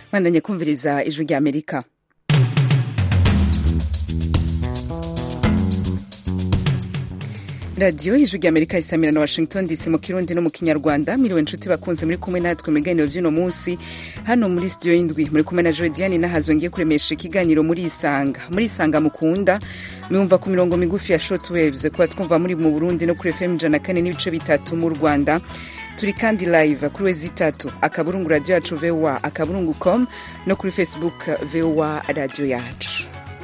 bandanye kumviriza ijwi rya amerika radiyo ijwi rya amerika isamira na washington dc mu kirundi no mu kinyarwanda miriwe inshuti bakunze muri kumwe natwe mu biganiro by'uno munsi hano muri studio y'indwi muri kumwe na jodiane nahazwe ngiye kuremesha ikiganiro muri isanga muri isanga mukunda mwumva ku mirongo migufi ya short waves kuba twumva muri mu burundi no kuri fm ijana kane n'ibice bitatu mu rwanda turi kandi live kuri wezi itatu akaburungu radiyo yacu voa akaburungu com no kuri facebook voa radiyo yacu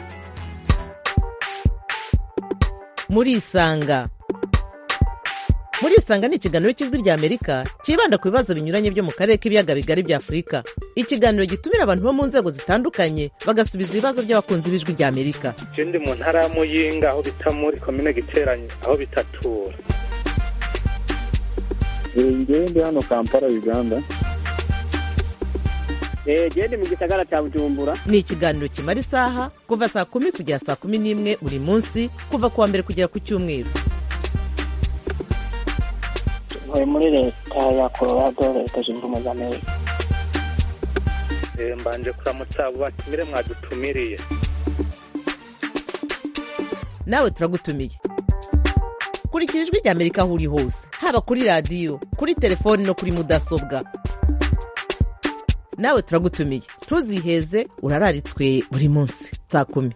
muri isanga muri isanga ni ikiganiro cy'ijwi rya amerika cyibanda ku bibazo binyuranye byo mu karere k'ibiyaga bigari bya afurika ikiganiro gitumira abantu bo mu nzego zitandukanye bagasubiza ibibazo by'abakunzi b'ijwi rya amerika ndi mu ntara ya muyinga aho bita muri komine giteranye aho bitatura ngewe ndi hano kampala uganda gende mu gisagara cya bujumbura ni ikiganiro kimara isaha kuva saa kumi kugera saa kumi n'imwe buri munsi kuva ku wa mbere kugera ku cyumweru ntuye muri leta ya colorado leta zunze ubumwe za amerika mbanje kuramutsa abo batumire mwadutumiriye nawe turagutumiye kurikira ijwi rya amerika aho uri hose haba kuri radiyo kuri telefoni no kuri mudasobwa nawe turagutumiye ntuziheze urararitswe buri munsi saa kumi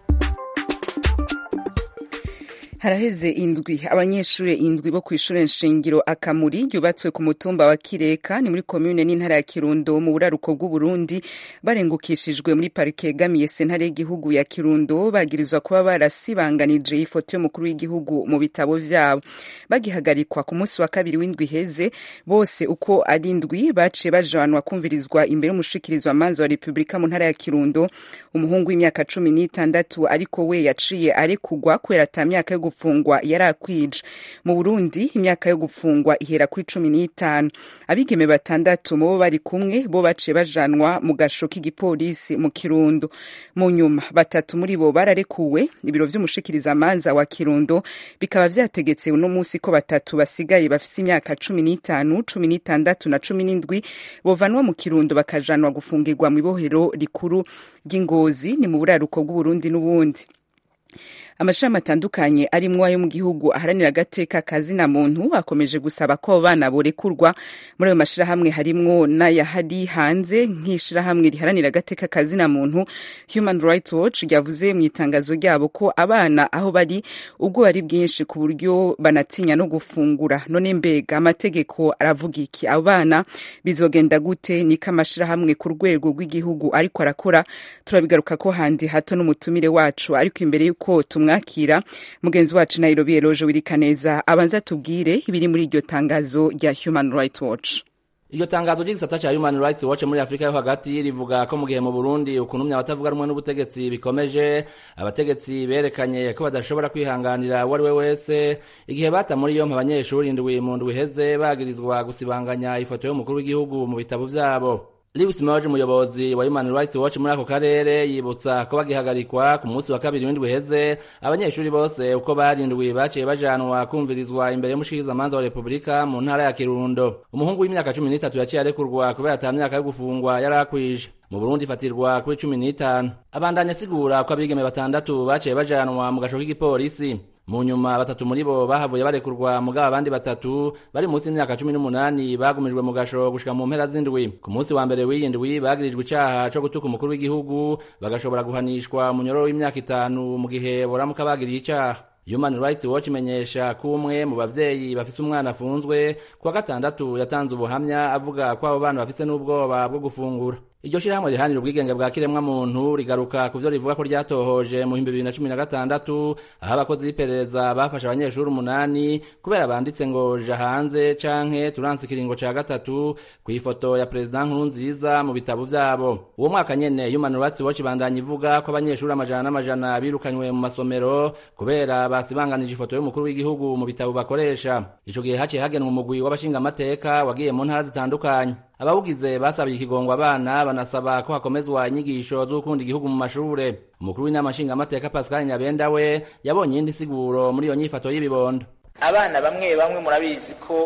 haraheze indwi abanyeshuri indwi bo ku ishuri nshingiro akamuri ryubatswe ku mutumba wa kireka ni muri komune n'intara ya kirundo mu buraruko bw'uburundi barengukishijwe muri parike yegamiye sentare y'igihugu ya kirundo bagirizwa kuba barasibanganije ifoto y'umukuru w'igihugu mu bitabo vyabo bagihagarikwa ku munsi wa kabiri w'indwi iheze bose uko ari indwi baciye bajanwa kumvirizwa imbere y'umushikirizwa manza wa repubulika mu ntara ya kirundo umuhungu w'imyaka cumi n'itandatu ariko we yaciye arekugwa kubera ata myaka yo gufungwa yari akwije mu burundi imyaka yo gufungwa ihera kuri cumi n'itanu abigeme batandatu mu bo bari kumwe bo baciye bajanwa mu gasho k'igipolisi mu kirundo mu nyuma batatu muri bo bararekuwe ibiro vy'umushikirizamanza wa kirundo bikaba vyategetse uno munsi ko batatu basigaye bafise imyaka cumi n'itanu cumi n'itandatu na cumi n'indwi bovanwa mu kirundo bakajanwa gufungirwa mu ibohero rikuru ry'ingozi ni mu buraruko bw'uburundi n'ubundi amashami atandukanye arimwo ayo mu gihugu aharanira agateka kazina muntu akomeje gusaba ko abo bana borekurwa muri ayo mashirahamwe harimwo n'ayahari hanze nk'ishirahamwe riharanira agateka kazina muntu human rights watch ryavuze mu itangazo ryabo ko abana aho bari ubwo bari bwinshi ku buryo banatinya no gufungura none mbega amategeko aravuga iki abo bana bizogenda gute niko amashirahamwe ku rwego rw'igihugu ariko arakora turabigaruka ko handi hato n'umutumire wacu ariko imbere y'uko tumwe mwakira mugenzi wacu nairobi eloje wirikaneza abanza tubwire ibiri muri iryo tangazo rya human rights watch iryo tangazo ry'igisata ca human rights watch muri afurika yo hagati rivuga ko mu gihe mu burundi ukunumya abatavuga rumwe n'ubutegetsi bikomeje abategetsi berekanye ko badashobora kwihanganira uwo ari we wese igihe bata muri yompi abanyeshuri indwi mu ndwi iheze bagirizwa gusibanganya ifoto y'umukuru w'igihugu mu bitabo vyabo Lewis Moje umuyobozi wa Human Rights Watch muri ako karere yibutsa ko bagihagarikwa ku munsi wa kabiri w'indwi heze abanyeshuri bose uko barindwi baciye bajanwa kumvirizwa imbere y'umushikirizamanza wa Repubulika mu ntara ya Kirundo umuhungu w'imyaka cumi n'itatu yaciye arekurwa kubera ata myaka yo gufungwa yari akwije mu Burundi ifatirwa kuri cumi n'itanu abandanya asigura ko abigeme batandatu baciye bajanwa mu gasho k'igipolisi mu nyuma batatu muri bo bahavuye barekurwa mugabo abandi batatu bari munsi y'imyaka cumi n'umunani bagumijwe mu gasho gushika mu mpera z'indwi ku munsi wa mbere w'iyi ndwi bagirijwe icaha co gutuka umukuru w'igihugu bagashobora guhanishwa munyororo w'imyaka itanu mu gihe boramuka bagiriye icaha Human Rights Watch imenyesha ko umwe mu bavyeyi bafise umwana afunzwe kuwa gatandatu yatanze ubuhamya avuga ko abo bana bafise n'ubwoba bwo gufungura iryo shirahamwe rihanira ubwigenge bwa kiremwa muntu rigaruka ku vyo rivuga ko ryatohoje mu bihumbi bibiri na cumi na gatandatu aho abakozi b'iperereza bafashe abanyeshuri umunani kubera banditse ngo ja hanze canke turanse ikiringo ca gatatu kw'ifoto ya perezida nkurunziza mu bitabo vyabo uwo mwaka nyene human rights watch ibandanya ivuga ko abanyeshuri amajana n'amajana birukanywe mu masomero kubera basibanganije ifoto y'umukuru w'igihugu mu bitabo bakoresha ico gihe haciye hagenwa umugwi w'abashingamateka wagiye mu ntara zitandukanye abawugize basabiye ikigongo abana banasaba ko hakomezwa inyigisho z'ukunda igihugu mu mashure umukuru w'inama nshingamateka pascal nyabenda we yabonye iyindi siguro muri iyo nyifato y'ibibondo abana bamwe bamwe murabizi ko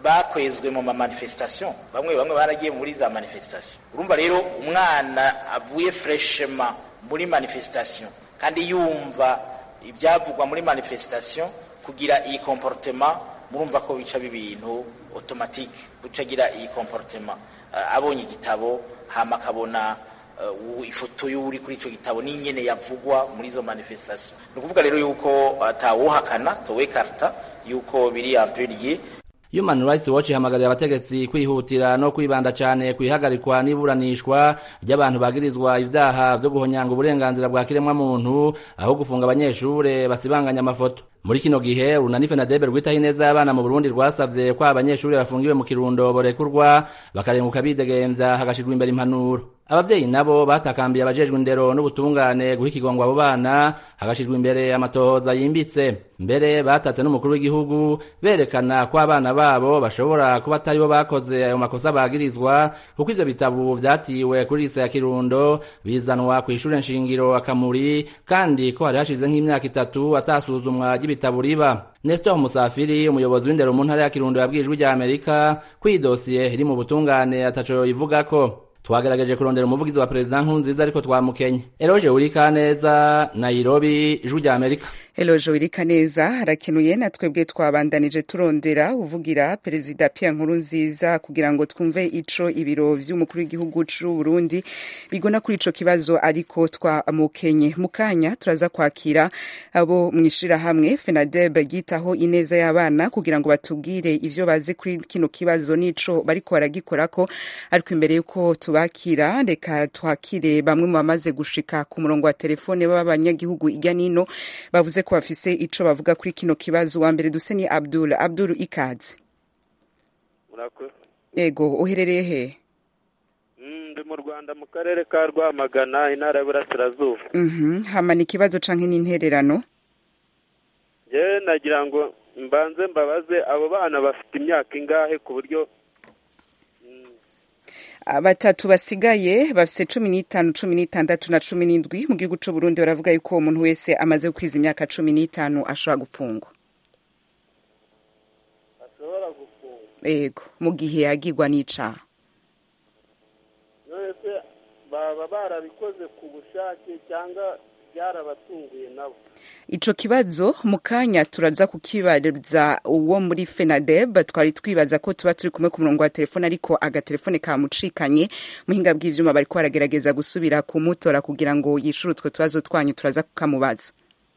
bakwezwe mu mamanifestation bamwe bamwe baragiye muri za manifestation urumva rero umwana avuye freshema muri manifestation kandi yumva ibyavugwa muri manifestation kugira iyi comportement murumva ko bica ibintu automatique gucagira iyi comportement uh, abonye igitabo hama akabona uh, ifoto y'uri kuri ico gitabo n'inyene yavugwa muri izo manifestation ni ukuvuga rero yuko atawuhakana towekarta yuko biri ampuriye Human Rights Watch ihamagarira abategetsi kwihutira no kwibanda cyane kwihagarikwa n'iburanishwa ry'abantu bagirizwa ivyaha vyo guhonyanga uburenganzira bwa kiremwa muntu aho gufunga abanyeshure basibanganya amafoto muri kino gihe urunani fenadebe rwitaho ineza y'abana mu burundi rwasavye ko abanyeshuri bafungiwe mu kirundo borekurwa bakarenguka bidegemvya hagashirwa imbere impanuro abavyeyi nabo batakambiye abajejwe indero n'ubutungane guha ikigongwa abo bana hagashirwa imbere amatohoza yimbitse mbere batatse n'umukuru w'igihugu berekana ko abana babo bashobora kuba atari bo bakoze ayo makosa bagirizwa kuko ivyo bitabo vyatiwe kuri lise ya kirundo bizanwa kw'ishure nshingiro akamuri kandi ko hari hashize nk'imyaka itatu atasuzumwa ry'ibitabo riba Nestor Musafiri umuyobozi w'indero mu ntara ya Kirundo yabwiye ijwi rya Amerika ko iyi dosiye iri mu butungane ataco ivugako twagerageje kurondera umuvugizi wa perezida nkunziza ariko twamukenye eroje urika neza nairobi ijwi rya amerika Elojo wirika neza harakenuye na twebwe twabandanije turondera uvugira perezida Pierre Nkurunziza kugira ngo twumve ico ibiro vy'umukuru w'igihugu c'u Burundi bigona kuri ico kibazo ariko twamukenye mukanya turaza kwakira abo mwishira hamwe FENADEB yitaho ineza y'abana kugira ngo batubwire ivyo bazi kuri kino kibazo nico bariko baragikorako ariko imbere yuko tubakira reka twakire bamwe mu bamaze gushika ku murongo wa telefone b'abanyagihugu irya nino bavuze ko bafise ico bavuga kuri kino kibazo wa mbere duse ni Abdul Abdul ikaze murakoze ego uherereye he ndi mu rwanda mu karere ka rwamagana intara y'uburasirazuba mhm hama ni ikibazo canke n'intererano njyewe nagira ngo mbanze mbabaze abo bana bafite imyaka ingahe ku buryo batatu basigaye bafise cumi n'itanu cumi n'itandatu na cumi n'indwi mu gihugu c'uburundi baravuga yuko umuntu wese amaze gukwiza imyaka cumi n'itanu ashobora gupfungwa ashobora gufungwa ego mu gihe yagirwa n'icaha none se baba barabikoze ku bushake cyangwa byarabatunguye nabo ico kibazo mu kanya turaza kukibariza uwo muri FENADEB twari twibaza ko tuba turi kumwe ku murongo wa telefone ariko agatelefone kamucikanye muhinga bw'ivyuma bariko baragerageza gusubira kumutora kugira ngo yishure utwo tubazo twanyu turaza kukamubaza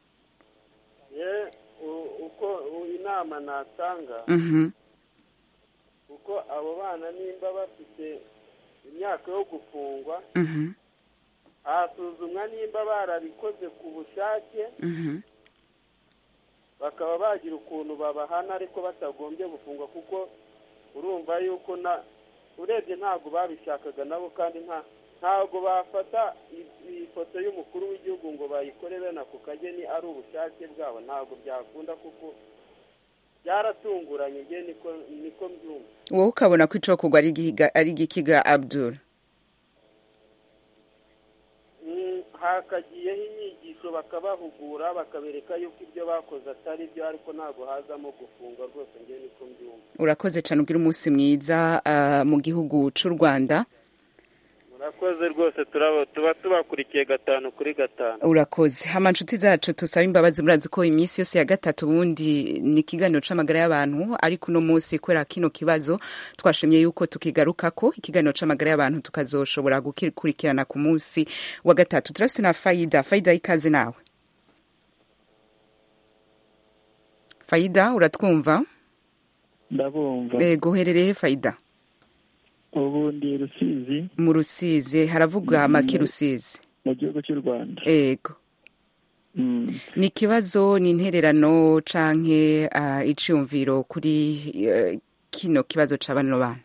ye uko inama natanga mhm uko abo bana nimba bafite imyaka yo gufungwa mhm hasuzumwa nimba barabikoze ku bushake mhm bakaba bagira ukuntu babahana ariko batagombye gufungwa kuko urumva yuko na urebye ntabwo babishakaga nabo kandi nta ntabwo bafata ifoto y'umukuru w'igihugu ngo bayikore bene ako kageni ari ubushake bwabo ntabwo byakunda kuko byaratunguranye nge niko niko mbyumva wowe ukabona ko icokorwa ari igihiga- ari igikiga Abdul Mm, hakagiyeho inyigisho bakabahugura bakabereka yuko ibyo bakoze atari byo ariko ntabwo hazamo gufungwa rwose nge niko mbyumva urakoze cane ugira umunsi mwiza ah, mu gihugu c'u Rwanda murakoze rwose turaba tuba tubakurikiye gatanu kuri gatanu urakoze hama nshuti zacu tusaba imbabazi murazi ko iminsi yose ya gatatu ubundi ni ikiganiro c'amagara y'abantu ariko uno munsi kubera kino kibazo twashimye yuko tukigarukako ikiganiro c'amagara y'abantu tukazoshobora gukurikirana ku munsi wa gatatu turafise na Faida Faida ikaze nawe Faida uratwumva ndabumva ego uherereye Faida ubu ndi rusizi mu Rusizi haravuga make Rusizi mu gihugu cy'u rwanda ego Mm. ni ikibazo ni intererano canke uh, iciyumviro kuri uh, kino kibazo ca bano bana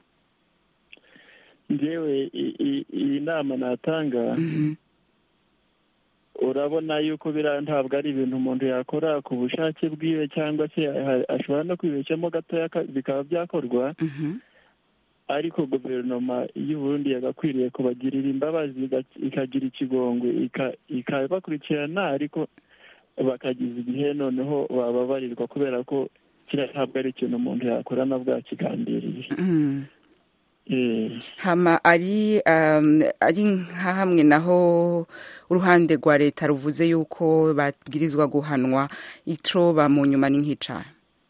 njyewe i- i- iyi nama natanga Mhm. urabona yuko biriya ntabwo ari ibintu umuntu yakora ku bushake bwiwe cyangwa se ha- ashobora no kwibeshyamo gatoya ka- bikaba byakorwa Mhm. ariko guverinoma y'u Burundi yagakwiriye kubagirira imbabazi iga- ikagira ikigongwe ika- ikabakurikirana ariko bakagiza igihe noneho bababarirwa kubera ko kiriya ntabwo ari ikintu umuntu yakora na bwakigambiriye Mm. Eh, hama ari um, ari nka hamwe naho uruhande rwa leta ruvuze yuko babwirizwa guhanwa ico ba mu nyuma ni nk'icaha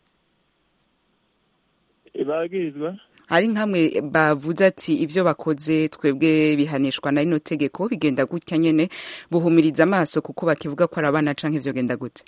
bagirizwa hari nkamwe bavuze ati ivyo bakoze twebwe bihanishwa na rino tegeko bigenda gutya nyene buhumiriza amaso kuko bakivuga ko ari abana canke vyogenda gute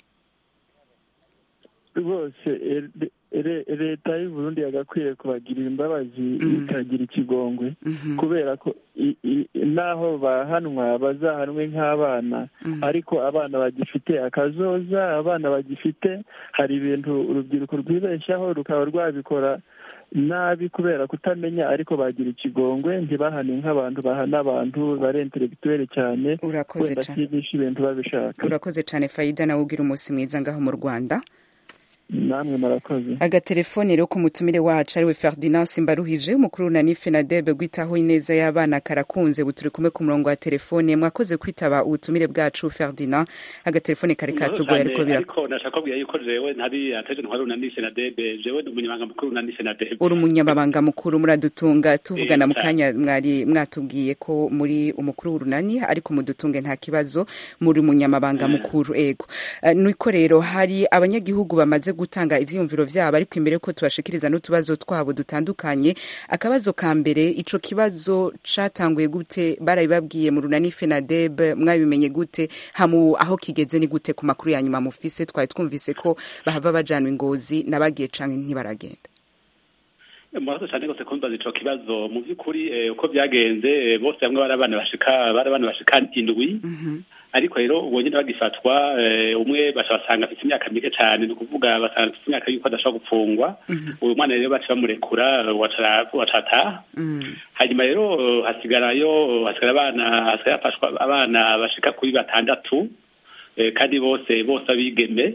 rwose eh, re- leta y'u Burundi yagakwiye kubagirira imbabazi Mhm. ikagira ikigongwe Mhm. kubera ko i- i- naho bahanwa bazahanwe nk'abana Mhm. ariko abana bagifite akazoza abana bagifite hari ibintu urubyiruko rwibeshyaho rukaba rwabikora nabi kubera kutamenya ariko bagira ikigongwe ntibahane nk'abantu bahana abantu bare intellectuel cyane urakoze wenda cane sinisha ibintu babishaka urakoze cane fayida nawe ugira umunsi mwiza ngaho mu rwanda namwe murakoze agatelefone rero ku mutumire wacu ariwe ferdinand simbaruhije umukuru na nifenadebe gwitaho ineza y'abana karakunze ubu turi kumwe ku murongo wa telefone mwakoze kwitaba ubutumire bwacu ferdinand agatelefone kari katugoye ariko bira ariko nashaka kubwira yuko jewe ntari ateje ntwari unanishe na debe jewe ndi umunyamabanga mukuru unanishe na debe uri umunyamabanga mukuru muradutunga tuvugana Eh, mu cyane. kanya mwari mwatubwiye ko muri umukuru w'urunani ariko mudutunge nta kibazo muri umunyamabanga mukuru ego Eh, niko rero hari abanyagihugu bamaze gutanga ivyiyumviro vyabo ariko imbere ko tubashikiriza n'utubazo twabo dutandukanye akabazo ka mbere ico kibazo catanguye gute barabibabwiye mu runani fenadeb mwabimenye gute hamu aho kigeze ni gute ku makuru ya nyuma mufise twari twumvise ko bahava bajanwa ingozi nabagiye canke ntibaragenda murakoze cyane rwose kumbaza ico kibazo mu by'ukuri eh, uko byagenze eh, bose bamwe bari abana bashika bari abana bashika indwi ariko rero ubwo nyine bagifatwa eh, umwe baca basanga afite imyaka mike cyane ni ukuvuga basanga afite imyaka yuko adashobora gupfungwa uyu mwana rero baca bamurekura waca waca ataha hanyuma rero eh, hasigarayo hasigara abana hasigara hafashwa abana bashika kuri batandatu eh, kandi bose bose abigeme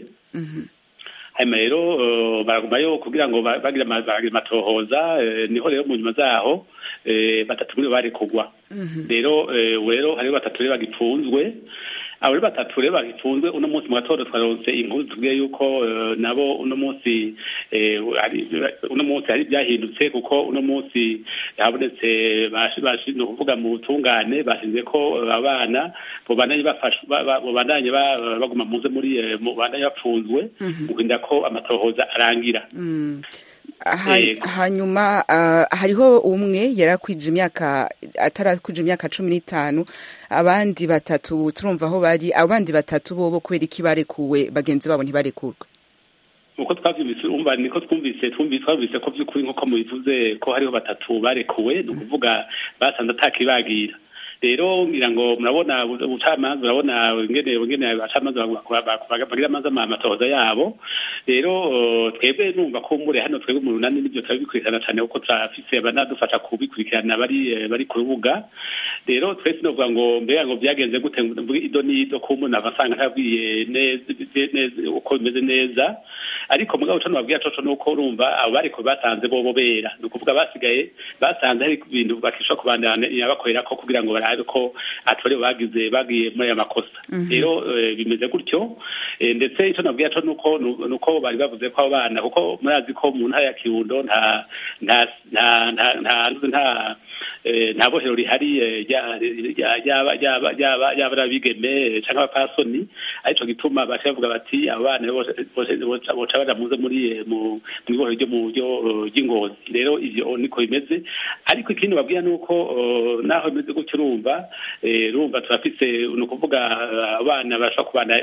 hanyuma rero eh, baragumayo kugira ngo ba- bagire ama- bagire amatohoza eh, niho rero mu nyuma zaho eh, batatu muri bo barekugwa rero eh, ubu rero hariho batatu rero bagipfunzwe abo rero batatu rero bagipfunzwe uno munsi mu gatondo twaronse inkuru tubwiye yuko eh, nabo uno munsi eh, hari- uno munsi hari byahindutse kuko uno munsi habonetse bashi- bashi- ni ukuvuga mu butungane bashinze ko eh, abana bobandanye bafashwa ba- ba- bobandanye ba- baguma muze muri eh, mu- bandanye bapfunzwe mu kurinda ko amatohoza arangira Mm. Ha- Yego. hanyuma ah, hariho umwe yarakwije imyaka atarakwije imyaka cumi n'itanu abandi batatu turumva aho bari abandi batatu bobo kubera iki barekuwe bagenzi babo ntibarekurwe uko twavyumvise umva niko twumvise twumvise twumvise ko vy'ukuri nk'uko mubivuze ko hariho batatu barekuwe ni ukuvuga basanze atakibagira rero ngira ngo murabona ubucamanza urabona ingene ingene abacamanza bagira amazi amatohoza yabo rero eh, twebwe numva ko mure hano twebwe mu runani nibyo turabikurikirana cyane kuko turafise abanadufasha kubikurikirana bari eh, bari ku rubuga rero twese novuga ngo mbega ngo byagenze gute mvuge ido n'ido ko umuntu ava asanga ntabwiye neza neza uko bimeze neza ariko mugabo cyo nababwira coco nuko urumva abo bariko basanze bobo bera ni ukuvuga basigaye basanze hari ibintu bakishobora kubandanya bakorera ko kugira ngo barabe ko atari bagize bagiye muri aya makosa rero eh, bimeze gutyo Eh, ndetse icyo nabwira co nuko nuko bari bavuze ko abo bana kuko murazi ko mu ntara ya kirundo nta nta nta nta nta nta eh, nta bohero rihari eh, rya- rya- ryaba ryaba ryaba ryaba ari abigeme canke abapasoni arico gituma baca bavuga bati abo bana bose bose boca boca baja muze muri eh, mu mw'ibohero ryo mu ryo eh, ry'ingozi rero ivyo niko bimeze ariko ikindi babwira nuko eh, naho bimeze gutyo urumva eh, urumva turafise ni ukuvuga eh, abana bashobora kubana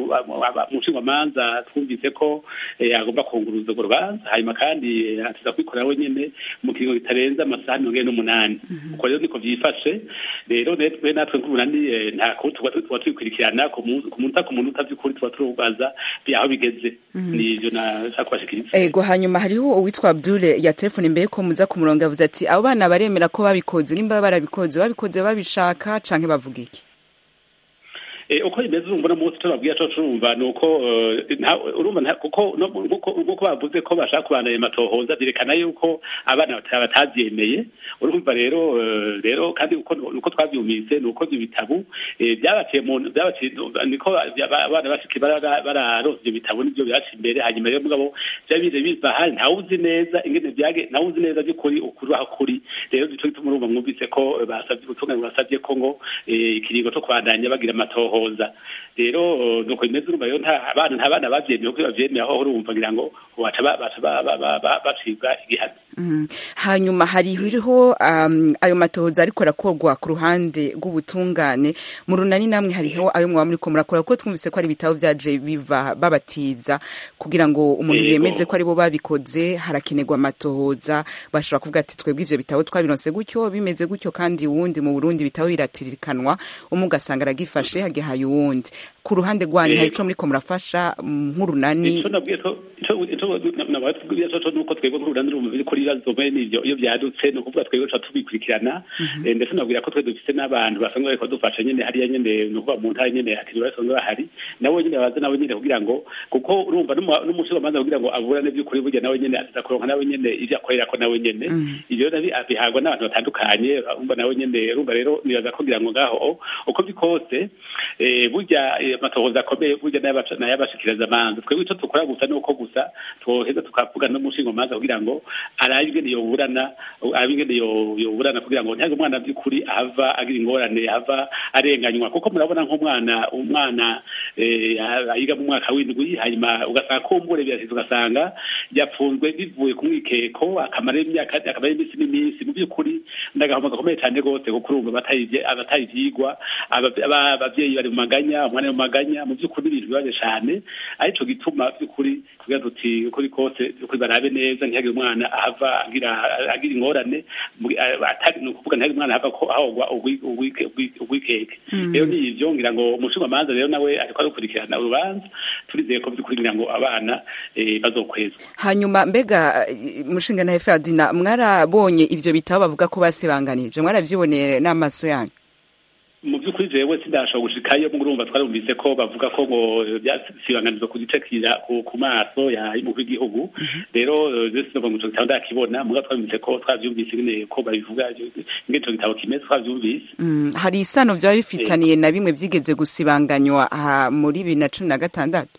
mu nshingwamanza twumvise ko eh, agomba kunguruza urwo rubanza hanyuma kandi eh, atiza kwikorera wenyene mu kiringo kitarenze amasaha mirongo ine n'umunani uko rero niko vyifashe rero netwe natwe nk'umunani eh, nta kuri tuba tuba tubikurikirana ku munsi ku munota ku munota vy'ukuri tuba turubaza aho bigeze ni ivyo nashaka kubashikiriza ego hanyuma hariho uwitwa abdule ya telefone imbere ko muza ku murongo yavuze ati abo bana baremera ko babikoze nimba barabikoze babikoze babishaka canke bavuga iki Eh, uko bimeze urumva uno munsi tubabwira co turumva ni uko eh, nta- urumva nta- kuko no- nkuko nkuko bavuze ko bashaka kubana ayo matohoza byerekana yuko abana bata- batavyemeye urumva rero eh, rero kandi uko uko twavyumvise ni uko ivyo bitabo eh, byabaciye mu byabaciye niko aba- abana bashiki bara- bararonse ivyo bitabo nivyo byaca imbere hanyuma rero mugabo vyabije biva hari ntawe uzi neza ingene vyage ntawe uzi neza by'ukuri ukuri aho kuri rero nico gituma urumva mwumvise ko eh, basavye ubutungane basavye ko ngo eh, ikiringo co kubandanya bagira amatohoza rero eh, nuko bimeze urumva rero nta abana nta bana bavyemeye kuko bavyemeye aho urumva ngira ngo baca ba- baca ba- ba- ba- ba- bacibwa igihano Mm. hanyuma hariho um, ayo matohoza ariko arakorwa ku ruhande rw'ubutungane mu runani namwe hariho ayo mwaba muriko murakora kuko twumvise ko ari ibitabo vyaje biva babatiza kugira ngo umuntu Yego. yemeze ko aribo babikoze harakenerwa amatohoza bashobora kuvuga ati twebwe ivyo bitabo twabironse gutyo bimeze gutyo kandi uwundi mu Burundi ibitabo biratirikanwa umwe ugasanga aragifashe hagihaye uwundi ku ruhande rwanyu hari Yego. ico muriko murafasha mm, nk'urunani ico nabwiye ko ico ico nabwiye co nuko twebwe nk'urunani rumva biri kuri ibibazo bene n'ivyo iyo vyadutse ni ukuvuga twebwe tuca tubikurikirana Eh, ndetse nabwira ko twe dufise n'abantu basanzwe bariko dufasha nyene hariya nyene ni ukuvuga mu ntara nyene hakiri basanzwe bahari nabo nyene baza nabo nyene kugira ngo kuko urumva n'umushikizamanza kugira ngo aburane by'ukuri burya nawe nyene aza kuronka nawe nyene ivyo akorerako nawe nyene ivyo nabi abihabwa n'abantu batandukanye urumva nawe nyene urumva rero nibaza ko kugira ngo ngaho uko bikose eh, burya eh, amatohoza akomeye burya n'ay'abaca- n'ay'abashikiriza amanza twebwe ico dukora gusa ni uko gusa twoheza tukavuga n'umushingamanza kugira ngo arabe ingene yoburana arabe ingene yo- yoburana kugira ngo ntihage umwana by'ukuri ahava agira ingorane ahava arenganywa kuko murabona nk'umwana umwana eh, yiga mu mwaka w'indwi hanyuma ugasanga kumbure birasize ugasanga yapfunzwe bivuye ku mwikeko akamara imyaka akamara iminsi n'iminsi mu by'ukuri ndagahoma gakomeye cyane rwose kuko urumva abatari abatari ivyigwa aba- aba- abavyeyi bari mu maganya umwana ari mu maganya mu by'ukuri ibintu bibaje cyane arico gituma by'ukuri tugira tuti ukuri kose by'ukuri barabe neza ntihagire umwana ahava agira agira ingorane mu- a- atari ni ukuvuga ntihagire umwana ahava ko ahogwa ugwi- ugwike- ugwi- ugwikeke rero ni ivyo ngira ngo umushingamanza rero nawe ariko arukurikirana urubanza turizeye ko by'ukuri ngira ngo abana eh, bazokwezwa hanyuma mbega eh, mushinga na Ferdina mwarabonye ivyo bitabo bavuga ko basibanganije mwaravyiboneye n'amaso yanyu mu by'ukuri jewe sindashobora gushikayo mu urumva twarumvise ko bavuga ko ngo byasibanganirizwa ku gice kira ku ku maso ya y'umukuru w'igihugu rero eh, je sinova ngo ico gitabo ndakibona muga twarumvise ko twavyumvise ingene ko babivuga ingene ico gitabo kimeze twavyumvise Mm, hari isano vyaba bifitaniye na bimwe vyigeze gusibanganywa aha muri bibiri na cumi na gatandatu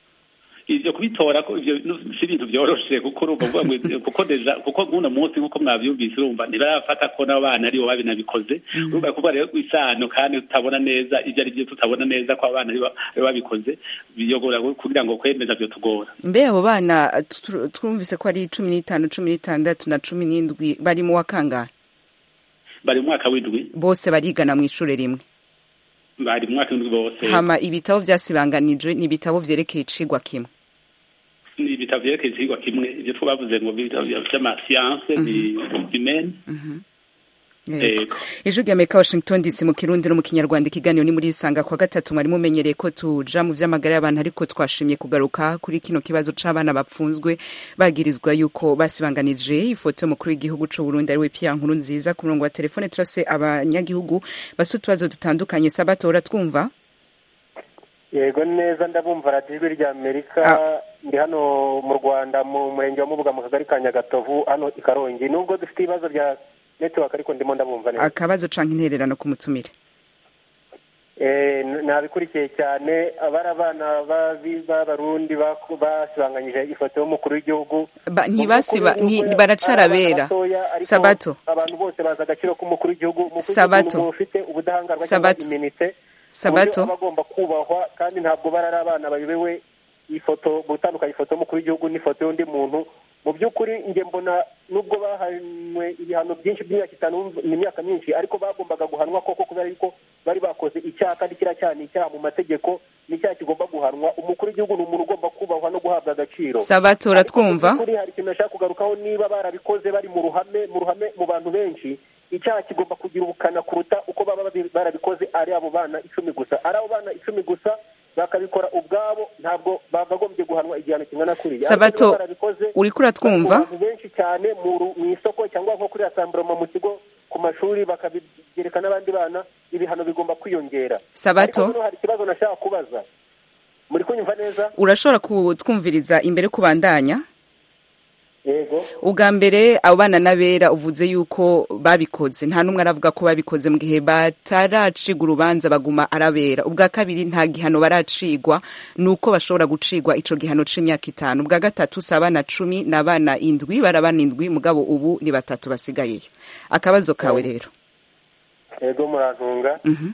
ivyo kubitora ko ivyo nu- si ibintu vyoroshe kuko urumva uvuga ngo kuko deja kuko nk'uno munsi nk'uko mwavyumvise urumva ntibarafata ko n'abana aribo babinabikoze urumva kuvuga rero isano kandi tutabona neza ivyo ari vyo tutabona neza ko abana aribo aribo babikoze biyogora kugira ngo kwemeza vyo tugora mbe abo bana tu- twumvise ko ari cumi n'itanu cumi n'itandatu na cumi n'indwi bari mu wa kangahe bari mu mwaka w'indwi bose barigana mu ishure rimwe bari mu mwaka w'indwi bose hama ibitabo vyasibanganije ni ibitabo vyerekeye icigwa kimwe ni ibitabo vyerekeye ikigwa kimwe ivyo twavuze ngo ibitabo vy'amasiyanse bimene Yego. ijwi rya amerika washington dc mu kirundi no mu kinyarwanda ikiganiro ni muri isanga kwa gatatu mwari mumenyereye ko tuja mu vy'amagara y'abantu ariko twashimye kugaruka kuri kino kibazo c'abana bapfunzwe bagirizwa yuko basibanganije ifoto y'umukuru w'igihugu c'u burundi ariwe pia nkuru nziza ku murongo wa telefone turase abanyagihugu bafise utubazo dutandukanye sabatora twumva yego neza ndabumva radiyo ijwi rya amerika ndi hano mu rwanda mu murenge wa mubuga mu kagari ka nyagatovu hano i karongi nubwo dufite ibibazo bya netiwaka ariko ndimo ndabumva neza akabazo canke intererano ku mutumire Eh, n- nabikurikiye cyane abari abana babi- b'abarundi baku- basibanganyije ifoto y'umukuru w'igihugu Ba- Mu ntibasiba by'ukuri nti- nubwo baracarabera ari abana batoya, ariko sabato abantu bose bazi agaciro k'umukuru w'igihugu Umukuru w'igihugu Sabato. ni umuntu ufite ubudahangarwa Sabato. cyangwa iminite Sabato. aba agomba kubahwa kandi ntabwo bari ari abana bayobewe ifoto gutandukanya ifoto y'umukuru w'igihugu n'ifoto y'undi muntu mu by'ukuri njye mbona nubwo bahanwe ibihano byinshi by'imyaka itanu ni imyaka myinshi ariko bagombaga guhanwa koko kubera yuko bari bakoze icyaha kandi kiriya cyaha ni icyaha mu mategeko ni icyaha kigomba guhanwa umukuru w'igihugu ni umuntu ugomba kubahwa no guhabwa agaciro Sabato, uratwumva? Ariko mu by'ukuri hari ikintu nashaka kugarukaho niba barabikoze bari mu ruhame mu ruhame mu bantu benshi icyaha kigomba kugira ubukana kuruta uko baba babi- barabikoze ari abo bana icumi gusa ari abo bana icumi gusa bakabikora ubwabo ntabwo bakagombye guhanwa igihano kingana kuriya Ariko Sabato, niba barabikoze, uriko uratwumva? bari mu bantu benshi cyane mu ru- mu isoko cyangwa nko kuri asamburoma mu kigo ku mashuri bakabigereka n'abandi bana ibihano bigomba kwiyongera Sabato? ariko hano hari ikibazo nashaka kubaza muri kunyumva neza urashobora kutwumviriza imbere kubandanya yego ubwa mbere abo bana n'abera uvuze yuko babikoze nta n'umwe aravuga ko babikoze mu gihe bataracigwa urubanza baguma arabera ubwa kabiri nta gihano baracigwa ni uko bashobora gucigwa ico gihano c'imyaka itanu ubwa gatatu si abana cumi ni abana indwi bari abana indwi mugabo ubu ni batatu basigayeyo akabazo kawe rero yego murantunga Mhm.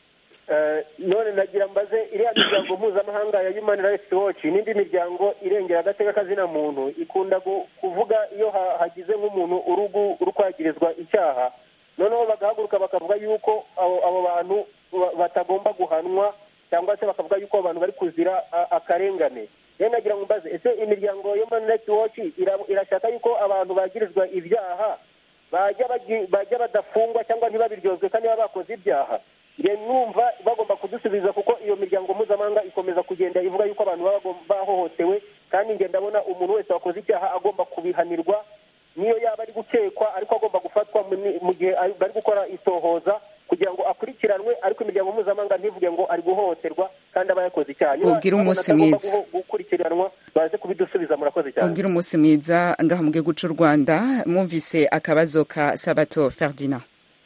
Eh, none nagira mbaze iriya miryango mpuzamahanga ya human rights watch n'indi miryango irengera agateka kazina muntu ikunda gu- kuvuga iyo ha- hagize nk'umuntu urugu uri kwagirizwa icyaha noneho bagahaguruka bakavuga yuko abo abo bantu ba- batagomba guhanwa cyangwa se bakavuga yuko abo bantu bari kuzira a- akarengane rero nagira ngo mbaze ese imiryango ya human rights watch ira- irashaka yuko abantu bagirizwa ibyaha bajya bagi- bajya badafungwa cyangwa ntibabiryozwe kandi baba bakoze ibyaha njye numva bagomba kudusubiza kuko iyo miryango mpuzamahanga ikomeza kugenda ivuga yuko abantu baba bagom- bahohotewe kandi njye ndabona umuntu wese wakoze icyaha agomba kubihanirwa niyo yaba ari gukekwa ariko agomba gufatwa mu ni- mu gihe ari- bari gukora isohoza kugira ngo akurikiranwe ariko imiryango mpuzamahanga ntivuge ngo ari guhohoterwa kandi aba yakoze icyaha Niba Ubwire babona umunsi atagomba mwiza. guho- gukurikiranwa baze kubidusubiza murakoze cyane ubwira umunsi mwiza ngaha mu gihugu c'u rwanda mwumvise akabazo ka sabato ferdinand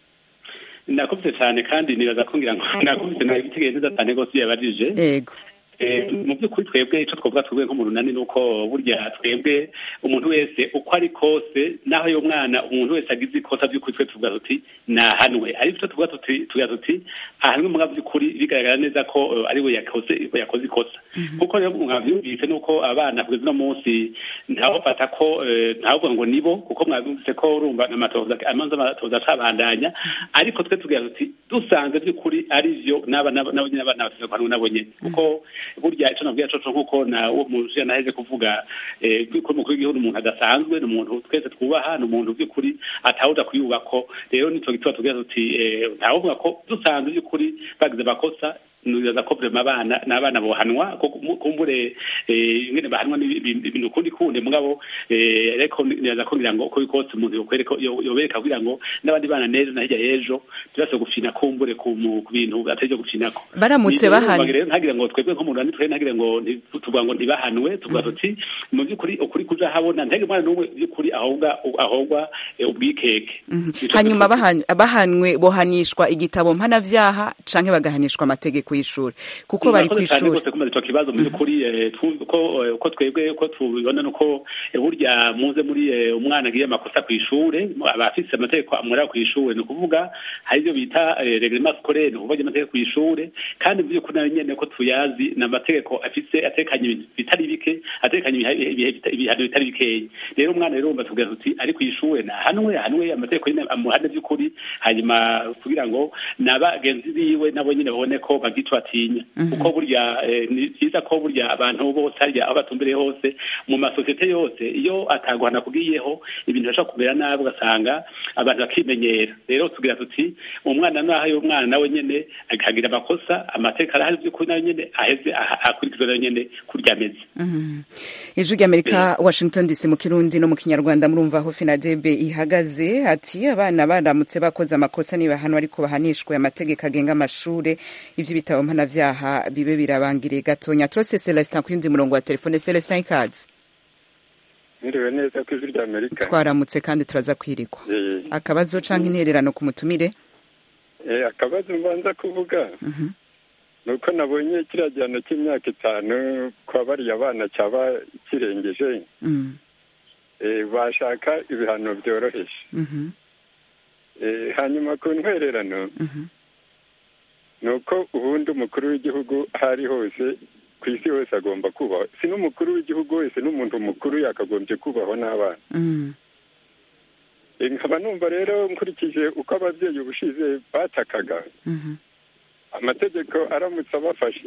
nakubise cyane kandi nibaza ko ngira ngo nakubise nawe ibitekerezo neza cyane rwose iyo yabajije yego Eh, mu by'ukuri twebwe icyo twavuga twebwe nko mu runani ni uko burya twebwe umuntu wese uko ari kose naho uyo mwana umuntu wese agize ikosa by'ukuri twe tuvuga tuti nahanwe ariko icyo tuvuga tuti tuvuga tuti ahanwe mu by'ukuri bigaragara neza ko eh, ari we yakoze yakoze ikosa kuko rero mwabyumvise ni uko abana kugeza uno munsi ntawufata ko eh, ntavuga ngo nibo kuko mwabyumvise ko urumva amatoza amanza amatoza acabandanya ariko twe tugira tuti dusanze by'ukuri ari byo n'aba n'aba n'abo nyine abana bafite guhanwa nabo nyine kuko burya icyo nabwiye coco nk'uko na uwo muje naheze kuvuga eh, ko umukuru w'igihugu ni umuntu adasanzwe ni umuntu twese twubaha ni umuntu by'ukuri atawuja kuyubako rero nico gituma tugira tuti eh, ntawuvuga ko dusanze by'ukuri bagize amakosa nibaza ko vrema abana n'abana bohanwa ko kumu- kumbure eh, ingene bahanwa ni ibi- ibintu kundi kundi mugabo eh, ariko nibaza ko ngira ngo uko bikose umuntu yokwereka yo- yobereka kugira ngo n'abandi bana neza na hirya y'ejo ntibase gufina kumbure ku mu- ku bintu atari byo gufinako Baramutse Ni- bahanye. rero ntagire ngo twebwe nko mu Rwanda twebwe ntagire ngo nti- tuvuga ngo ntibahanwe tuvuga tuti mu by'ukuri ukuri kuja habona ntagire umwana n'umwe by'ukuri ahobwa ahobwa eh, ubwikeke Nico hanyuma tuvuga. bahan- bahanwe bohanishwa igitabo mpanavyaha canke bagahanishwa amategeko y'ishuri kuko bari Murakoze cyane kw'ishuri rwose kumaze ico kibazo mu by'ukuri eh, tu- ko eh, ko twebwe ko tubibona nuko eh, burya muze muri eh, umwana agiye amakosa kw'ishure aba afise amategeko amureba kw'ishure ni ukuvuga hari ibyo bita eh, reglement scolaire ni ukuvuga amategeko kw'ishure kandi mu by'ukuri nayo nyene ko tuyazi ni amategeko afise atekanye ibintu bitari bike atekanye ibiha- ibihe bita- ibihano bitari bikeya rero umwana rero wumva tugira tuti ari kw'ishure nahanwe hanwe amategeko nyene amuhane by'ukuri hanyuma kugira ngo n'abagenzi biwe nabo nyine babone ko bagica batinya kuko burya eh, ni byiza ko burya abantu bose harya aho batumbereye hose mu masosiyete yose iyo ataguhana kugiyeho ibintu bishobora kumera nabi ugasanga abantu bakimenyera rero tugira tuti umwana naho uyo mwana nawe nyene akagira amakosa amategeko arahari by'ukuri nayo nyene aheze aha- akurikizwe nayo nyene kurya ameze Mhm. ijwi ry'amerika washington dc mu kirundi no mu kinyarwanda murumva aho finadebe ihagaze ati abana baramutse bakoze amakosa nibahanwa ariko bahanishwe amategeko agenga amashure ivy'ibitabo mpanavyaha bibe birabangiriye gatonya turose celestin ku yundi murongo wa telefone celestin ikaze Mwiriwe neza ku ijwi rya Amerika. twaramutse kandi turaza kwirigwa Eh, akabazo canke intererano ku mutumire eh, akabazo mbanza kuvuga Mhm. ni uko nabonye kiriya gihano cy'imyaka itanu kwa bariya bana cyaba kirengeje Mm, eh, bashaka ibihano byoroheje mhm, Eh, hanyuma ku ntwererano mhm. ni uko ubundi umukuru w'igihugu aho ari hose ku isi hose agomba kubahwa si n'umukuru w'igihugu wese n'umuntu mukuru yakagombye kubahwa n'abana Mm, Eh, nkaba numva rero nkurikije uko ababyeyi ubushize batakaga mhm. amategeko aramutse abafashe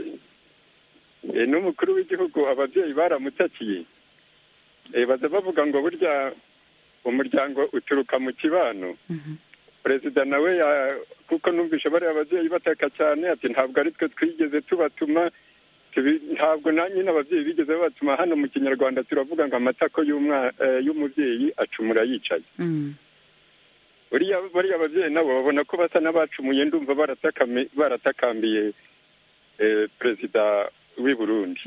eh, n'umukuru w'igihugu ababyeyi baramutakiye eh, baza bavuga ngo burya umuryango uturuka mu kibano perezida nawe ya- kuko numvishe bariya ababyeyi bataka cyane ati ntabwo ari twe twigeze tubatuma tubi- ntabwo na nyine ababyeyi bigeze babatuma hano mu kinyarwanda turavuga ngo amatako y'umwa- eh, y'umubyeyi acumura yicaye Mm, buriya bariya ababyeyi nabo babona ko basa n'abacumuye ndumva baratakami- baratakambiye eh, perezida w'i burundi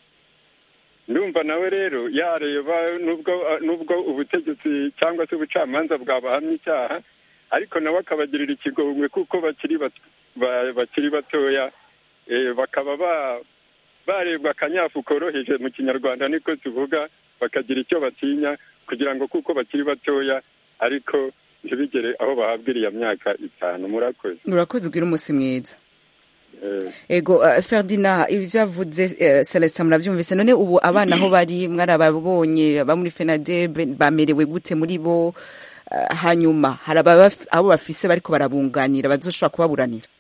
ndumva nawe rero yareba nubwo nubwo ubutegetsi cyangwa se ubucamanza bwabahamya icyaha ariko nawe akabagirira ikigongwe kuko bakiri bat- ba- bakiri batoya eh, bakaba ba- barebwa akanyafu koroheje mu kinyarwanda niko tuvuga bakagira icyo batinya kugira ngo kuko bakiri batoya ariko ntibigere aho bahabwa iriya myaka itanu murakoze urakoze ugira umunsi mwiza Eh, ego uh, ferdinand ibi byavuze uh, celestin murabyumvise none ubu abana aho bari mwarababonye aba muri fenadeb bamerewe gute muri bo uh, hanyuma hari ababa- abo bafise bariko barabunganira bazoshobora kubaburanira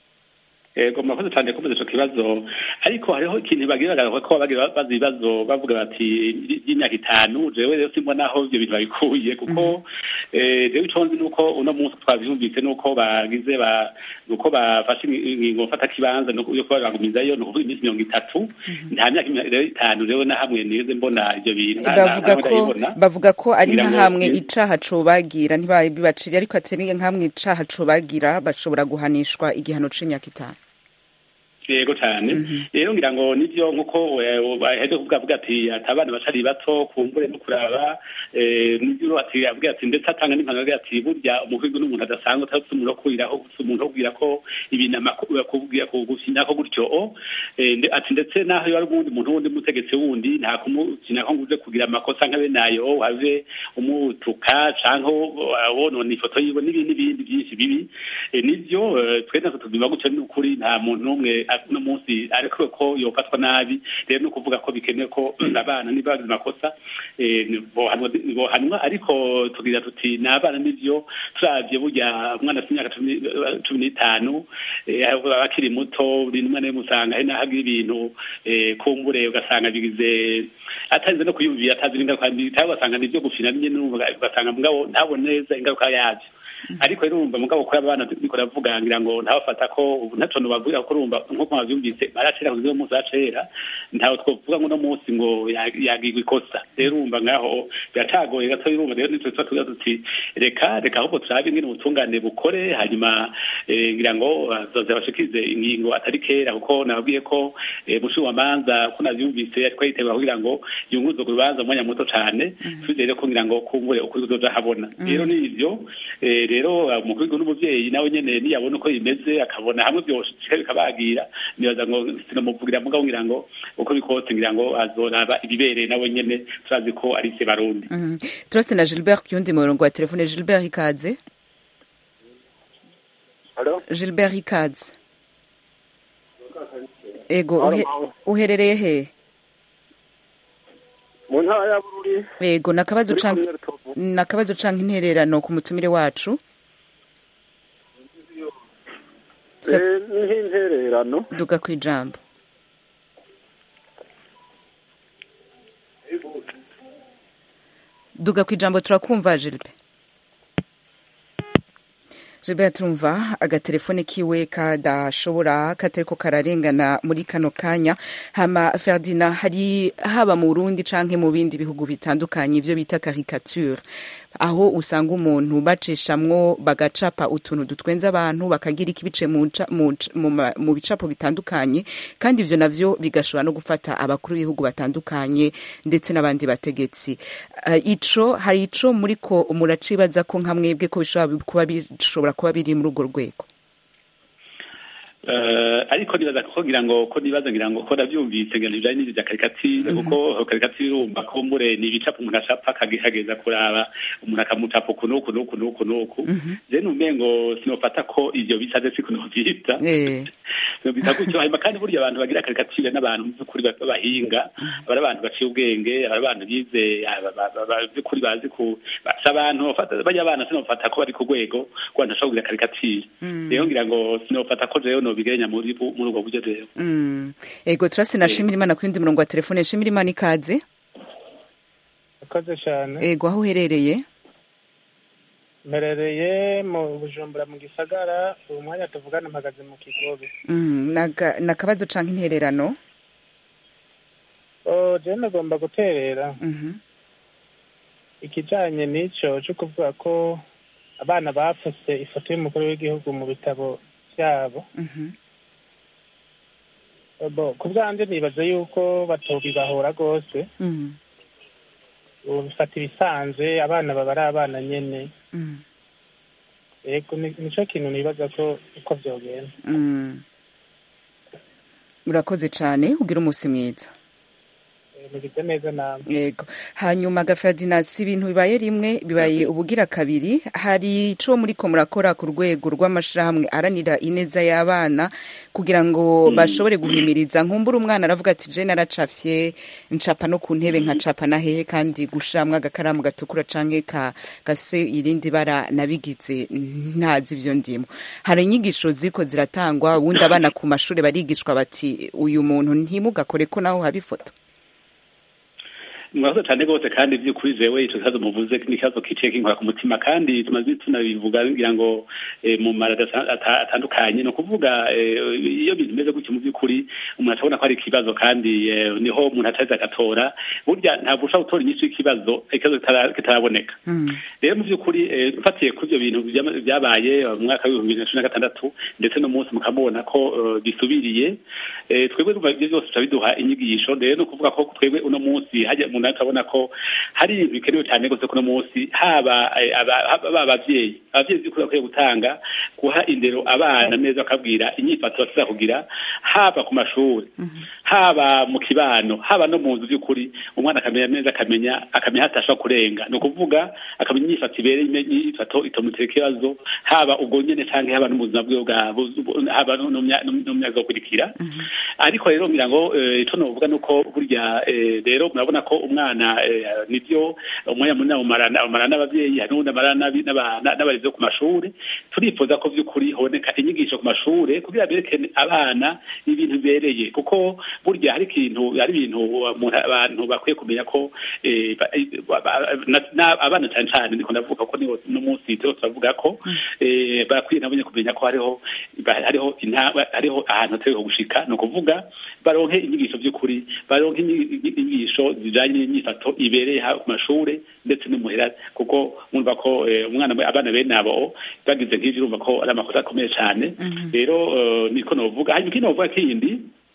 ego murakoze cyane kubaza ico kibazo ariko hariho ikintu bagira bagaragara ko bagira baza ibibazo bavuga bati y'imyaka itanu jewe rero simbona aho ivyo bintu babikuye kuko eh, jewe ico nzi nuko uno munsi twavyumvise nuko bagize ba nuko bafashe ingingo mfata kibanza nuko yo kubagumizayo ni ukuvuga iminsi mirongo itatu nta myaka imi- rero itanu rero na hamwe nigeze mbona ivyo bintu nta- nta- bavuga ntawe ko ndabibona. bavuga ko ari Ngira nka ngo- hamwe icaha cobagira ntibabibaciriye ariko atari nkamwe icaha cobagira bashobora guhanishwa igihano c'imyaka itanu yego cyane rero ngira ngo nibyo nk'uko baheze kuvuga avuga ati ati abana bacari bato kumbure no kuraba eh, nibyo ati avuga ati ndetse atanga n'impanuro avuga ati burya umuhigo n'umuntu adasanzwe utafite umuntu wo kuriraho gusa umuntu wo kubwira ko ibintu amakuru kubwira kugusinyako gutyo o Eh, nde- ati ndetse naho iyo ari uwundi muntu wundi mutegetsi wundi nta kumusinyako ngo uje kugira amakosa nka bene ayo have umutuka canke wonona ifoto yiwe n'ibindi n'ibindi byinshi bibi Eh, nivyo eh, twe natwe tubima gutyo n'ukuri nta muntu n'umwe a- uno munsi ariko ko yofatwa nabi rero ni ukuvuga ko bikenewe ko abana niba bagize amakosa eh, ni- bohanwa bohanwa ariko tugira tuti ni abana nivyo turavye burya umwana afite imyaka cumi cumi n'itanu eh, aba akiri muto rimwe na rimwe usanga hari n'aho agira ibintu eh, kumbure ugasanga bigize atarinze no kuyumvira atazi n'ingaruka mbi cyangwa ugasanga ni ibyo gufina nyine n'ubu ugasanga mugabo ntabone neza ingaruka yabyo ariko rero urumva mugabo kuri abana turiko ravuga ngira ngo ntawafata ko ubu ntaco nobavuga ko urumva nk'uko mwavyumvise baracera kuziwe munsi bacera ntawe twovuga ngo uno munsi ngo ya- yagirwa ikosa rero urumva ngaho biracagoye gato urumva rero nitwe tuba tuvuga tuti reka reka ahubwo turabe ingene ubutungane bukore hanyuma eh, ngira ngo bazoza bashikirize ingingo atari kera kuko nababwiye ko eh, mushikizamanza ko navyumvise ariko yiteguye kugira ngo yunguruze ku rubanza umwanya muto cane twizere ko ngira ngo kumbure ukuri kuzoja habona rero ni ivyo eh, rero umukuru w'igihugu n'umuvyeyi nawe nyene niyabona uko bimeze akabona hamwe vyoshika bikabagira nibaza ngo sinamuvugira mugabo ngira ngo uko bikose ngira ngo azoraba ibibereye nawe nyene turazi ko ari se barundi Mhm. turase na gilbert ku yundi murongo wa telefone gilbert ikaze gilbert ikaze ego uhe- uherereye he mu ntara ya bururi ego nakabazo Muri canke komine Rutovu. nakabazo canke intererano ku mutumire wacu Eh, ni nk'intererano duga kwijambo duga kwijambo turakumva Gilbert Gilbert turumva agatelefone kiwe kadashobora katariko kararengana muri kano kanya hama Ferdinand hari haba mu Burundi canke mu bindi bihugu bitandukanye ivyo bita caricature aho usanga umuntu bacishamwo bagacapa utuntu dutwenza abantu bakagira ikibice mu nca- mu nca- mu ma- mu bicapo bitandukanye kandi ivyo navyo bigashobora no gufata abakuru b'ibihugu batandukanye ndetse n'abandi bategetsi Eh, ico hari ico muriko muracibaza ko nka mwebwe ko bishobora kuba bishobora kuba biri muri urwo rwego Eh, ariko nibaza ko ngira ngo ko nibaza ngira ngo ko navyumvise ngira bijanye n'ivyo vya karikatire kuko karikatire urumva ko mbure ni ibicapo umuntu acapa akagihageza kuraba umuntu akamucapa uku n'uku n'uku n'uku n'uku je numengo sinofata ko ivyo bisaze siko novyita Eh. bita gutyo hanyuma kandi burya abantu bagira karikatire n'abantu mu by'ukuri b'abahinga aba ari abantu baciye ubwenge aba ari abantu bize aba- ba- ba- ba- by'ukuri bazi ku basa abantu bafata bajya abana sinofata ko bari ku rwego rwanda ashobora kugira karikatire rero ngira ngo sinofata ko jewe nobigerenya muri bu- muri ubwo buryo rero Mm. ego turase na shimira imana ku yundi murongo wa telefone shimira imana ikaze Urakoze cyane ego aho uherereye mperereye mu bujumbura mu gisagara uyu mwanya tuvugana mpagaze mu kigobe Mm, naga- nakabazo canke intererano Oh, je nagomba guterera Mhm. ikijanye n'ico co kuvuga ko abana bafuse ifoto y'umukuru w'igihugu mu bitabo byabo bo ku bwanjye nibaza yuko batobibahora rwose ubu bifata ibisanzwe abana baba ari abana nyene yego ni- nico kintu nibaza ko uko vyogenda Mm. urakoze cyane ugira umunsi mwiza mugize neza namwe yego hanyuma gafradina si ibintu bibaye rimwe bibaye ubugira kabiri hari ico muriko murakora ku rwego rw'amashirahamwe aranira ineza y'abana kugira ngo bashobore guhimiriza nkumbura umwana aravuga ati je naracafye ncapa no ku ntebe nkacapa na hehe kandi gushamwa agakaramu gatukura canke ka gafise irindi bara nabigize ntazi ivyo ndimo hari inyigisho ziriko ziratangwa ubundi abana ku mashure barigishwa bati uyu muntu ntimugakore ko naho haba ifoto murakoze cyane rwose kandi by'ukuri jewe ico kibazo muvuze ni ikibazo kiciye kinkora ku mutima kandi tumaze tunabivuga ngira ngo eh, mu marada ata- ata- atandukanye ni ukuvuga eh, iyo bintu bimeze gutyo mu by'ukuri umuntu ashobona ko ari ikibazo kandi eh, niho umuntu ataheza agatora burya ntabwo ushobora gutora inyishu y'ikibazo ikibazo kitara- kitaraboneka rero mu by'ukuri eh, mfatiye kuri ibyo bintu byama- byabaye mu mwaka w'ibihumbi bibiri na cumi na gatandatu ndetse no munsi mukamubona ko eh, bisubiriye eh, twebwe numva ibyo byose bica biduha inyigisho rero ni ukuvuga ko twebwe uno munsi hajya umuntu akabona ko hari ibintu bikenewe cyane rwose kuno munsi haba eh, aba- haba abavyeyi abavyeyi by'ukuri bakwiye gutanga guha indero abana neza bakabwira inyifato basiza kugira haba ku mashuri haba mu kibano haba no mu nzu by'ukuri umwana akamenya neza akamenya akamenya hatasha kurenga ni ukuvuga akamenya inyifato ibereye inyifato itomutera ikibazo haba ubwo nyene canke haba no mu buzima bwiwe bwa bu- haba no mu mya- no mu myaka izokurikira ariko rero ngira ngo eh, ico novuga nuko burya eh, rero murabona ko umwana eh, nivyo umwanya munini awumarana awumarana n'abavyeyi hari n'uwundi amarana n'abi- n'aba- na- n'abarezi bo ku mashuri turifuza ko vy'ukuri honeka inyigisho ku mashure kugira bereke abana ibintu bibereye kuko burya hari ikintu hari ibintu umuntu abantu bakwiye kumenya ko eh, ba- eh, ba- ba- na- na- abana cane cane ndiko ndavuga ko niho no munsi turiko turavuga ko eh, barakwiye nabo nyene kumenya ko hariho ba- hariho inta- hariho ahantu hategereje gushika ni ukuvuga baronke inyigisho by'ukuri baronke inyi- inyigisho zijanye n'inyifato ibereye haba ku mashure ndetse no muhira kuko mwumva ko eh, umwana abana bene abo bagize nk'ivyo urumva ko ari amakosa akomeye cane rero eh, niko novuga hanyuma ikindi novuga kindi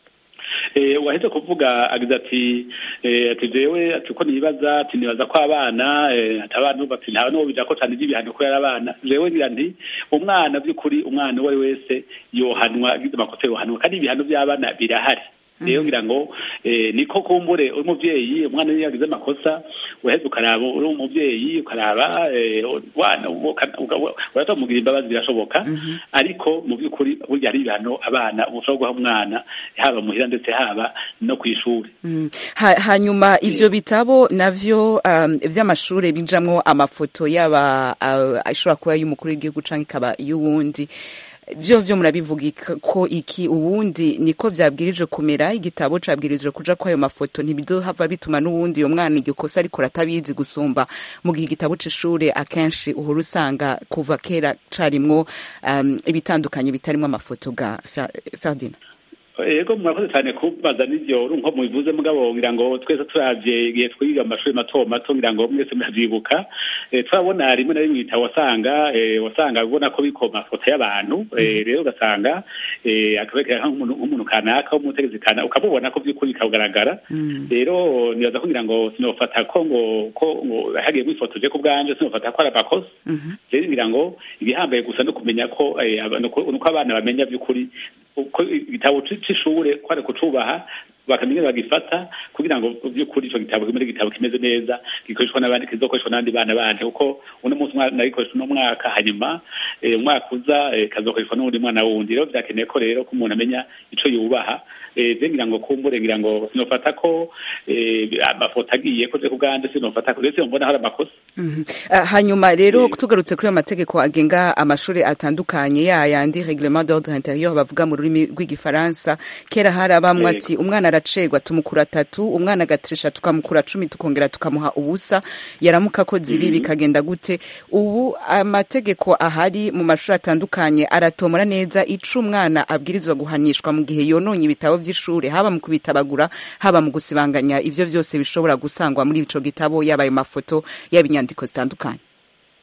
eh waheze kuvuga agize ati eh ati jewe ati uko nibaza ati nibaza ko abana eh ati abana bati nta no bija ko cyane ibihano ko yari abana jewe ngira nti umwana by'ukuri umwana uwo ari wese yohanwa agize amakosa yohanwa kandi ibihano by'abana birahari rero ngira ngo eh, niko kumbure uri umuvyeyi umwana iyo yagize amakosa uheze ukaraba uri umuvyeyi ukaraba eh, wana uratamugira imbabazi birashoboka ariko mu by'ukuri burya hari ibihano abana ushobora guha umwana haba muhira ndetse haba no ku ishuri Mm. Ha- hanyuma ivyo bitabo navyo um, vy'amashure bijamwo amafoto yaba uh, ashobora kuba y'umukuru w'igihugu canke ikaba y'uwundi vyo vyo murabivuga ik- ko iki uwundi niko vyabwirijwe kumera igitabo cabwirijwe kuja ko ayo mafoto ntibizohava bituma n'uwundi uyo mwana iryo kosa ariko ratabizi gusumba mu gihe igitabo c'ishure akenshi uhora usanga kuva kera carimwo um, ibitandukanye bitarimwo amafoto ga Fer- Ferdinand yego murakoze cyane kubaza n'ivyo nko mubivuze mugabo ngira ngo twese turavye igihe twiga mu mashuri mato mato ngira ngo mwese muravyibuka eh, turabona rimwe na rimwe ibitabo wasanga eh, wasanga ubona ko biko amafoto y'abantu eh, rero ugasanga eh, akabekera nk'umuntu nk'umuntu kanaka w'umutegetsi kanaka ukamubona ko vy'ukuri bikagaragara rero nibaza kugira ngo sinofata ko ngo ko ngo hagiyemo ifoto je ku bwanje sinofata ko ari amakosa rero ngira ngo ibihambaye gusa no kumenya ko eh, aba- nuko nuko abana bamenya vy'ukuri uko igitabo c- c'ishure ko ari kucubaha bakamenya bagifata kugira ngo by'ukuri ico gitabo kimwe igitabo kimeze neza gikoreshwa n'abandi kizokoreshwa n'abandi bana bandi kuko uno munsi umwana nagikoresha uno mwaka hanyuma eh, umwaka uza eh, kazokoreshwa n'uwundi mwana wundi rero vyakeneye ko rero ko umuntu amenya ico yubaha eh, je ngira ngo kumbure ngira ngo sinofata ko eh, amafoto agiye ko je ku bwanje sinofata ko rero mbona hari amakosa Mhm. Ah, hanyuma rero tugarutse kuri ayo mategeko agenga amashuri atandukanye ya yandi reglement d'ordre intérieur bavuga mu rurimi rw'igifaransa kera hari abamwe Yego. ati umwana aracegwa tumukura atatu umwana agatirisha tukamukura cumi tukongera tukamuha ubusa yaramuka akoze ibi bikagenda gute ubu amategeko ahari mu mashuri atandukanye aratomora neza ico umwana abwirizwa guhanishwa mu gihe yononye ibitabo vy'ishure haba mu kubitabagura haba mu gusibanganya ivyo vyose bishobora gusangwa muri ico gitabo yaba ayo mafoto yaba inyandiko zitandukanye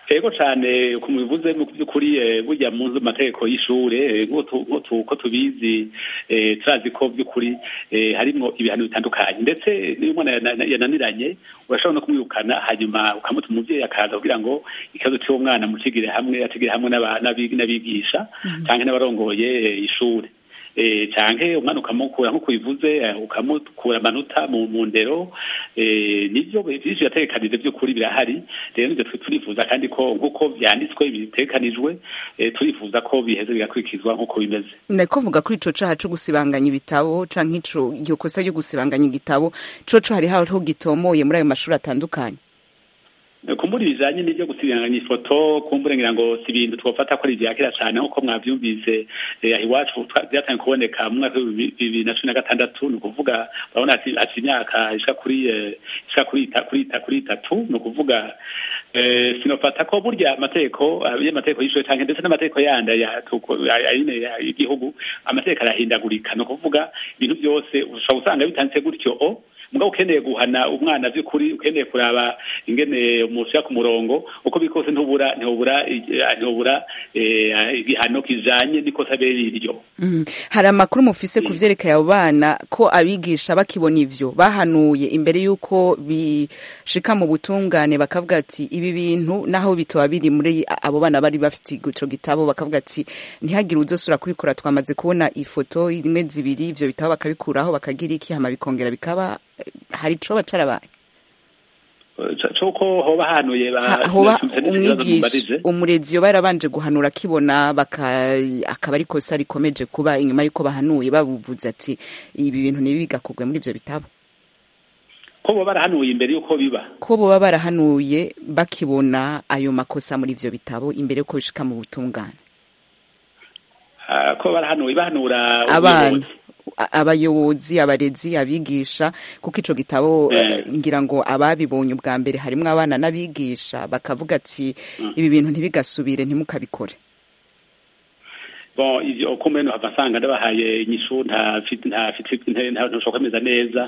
ego cyane ku mubivuze mu by'ukuri burya mu nzu mategeko y'ishure nk'uko tubizi turazi ko by'ukuri harimo ibihano bitandukanye ndetse niyo umwana yananiranye urashobora no kumwirukana hanyuma ukamuta umubyeyi akaza kugira ngo ikibazo cy'uwo mwana mukigire hamwe atigire hamwe n'abigisha cyangwa n'abarongoye ishure canke umwana ukamukura nko kubivuze ukamukura amanota mu ndero nivyo vyinshi birategekanije vy'ukuri birahari rero nivyo turifuza kandi ko nk'uko vyanditswe bitegekanijwe turifuza ko biheze bigakurikizwa nk'uko bimeze nako vuga kuri ico caha co gusibanganya ibitabo canke ico iryo kosa ryo gusibanganya igitabo coco hari hariho gitomoye muri ayo mashuri atandukanye kumbura ibijanye n'ibyo gusibanganya ifoto kumbura ngira ngo si ibintu twofata ko ari ivya kera cane nk'uko mwavyumvise aho iwacu vyatangiye kuboneka mu mwaka w'ibihumbi bibiri na cumi na gatandatu ni ukuvuga urabona ati imyaka ishika kuri ishika kuri itatu ni ukuvuga sinofata ko burya amategeko y'amategeko y'ishure canke ndetse n'amategeko yandi y'igihugu amategeko arahindagurika ni ukuvuga ibintu byose ushobora usanga bitanditse gutyo o mugabo ukeneye guhana umwana by'ukuri ukeneye kuraba ingene umushyira ku murongo uko biri kose ntubura ntubura ntubura igihano kijanye n'ikosa bere iryo hari amakuru mufise ku vyerekeye abo bana ko abigisha bakibona ivyo bahanuye imbere y'uko bishika mu butungane bakavuga ati ibi bintu naho bitoba biri muri abo bana bari bafite ico gitabo bakavuga ati ntihagire uzosura kubikora twamaze kubona ifoto imwe zibiri ivyo bitabo bakabikuraho bakagira iki hama bikongera bikaba hari icoba carabaye coko hoba hanuye hoba umwigisha umurezi yoba yarabanje guhanura akibona akaba ari kosa rikomeje kuba inyuma y'uko bahanuye babuvuze ati ibi bintu ntibigakorwe muri ivyo bitabo ko boba barahanuye imbere y'uko biba ko boba barahanuye bakibona ayo makosa muri ivyo bitabo imbere y'uko bishika mu butungane ko barahanuye bahanura abana abayobozi abarezi abigisha kuko ico gitabo ngira ngo ababibonye ubwa mbere harimwo abana n'abigisha bakavuga ati ibi bintu ntibigasubire ntimukabikore bon ivyo uko mbene hava nsanga ndabahaye inyishu ntashobora kwemeza neza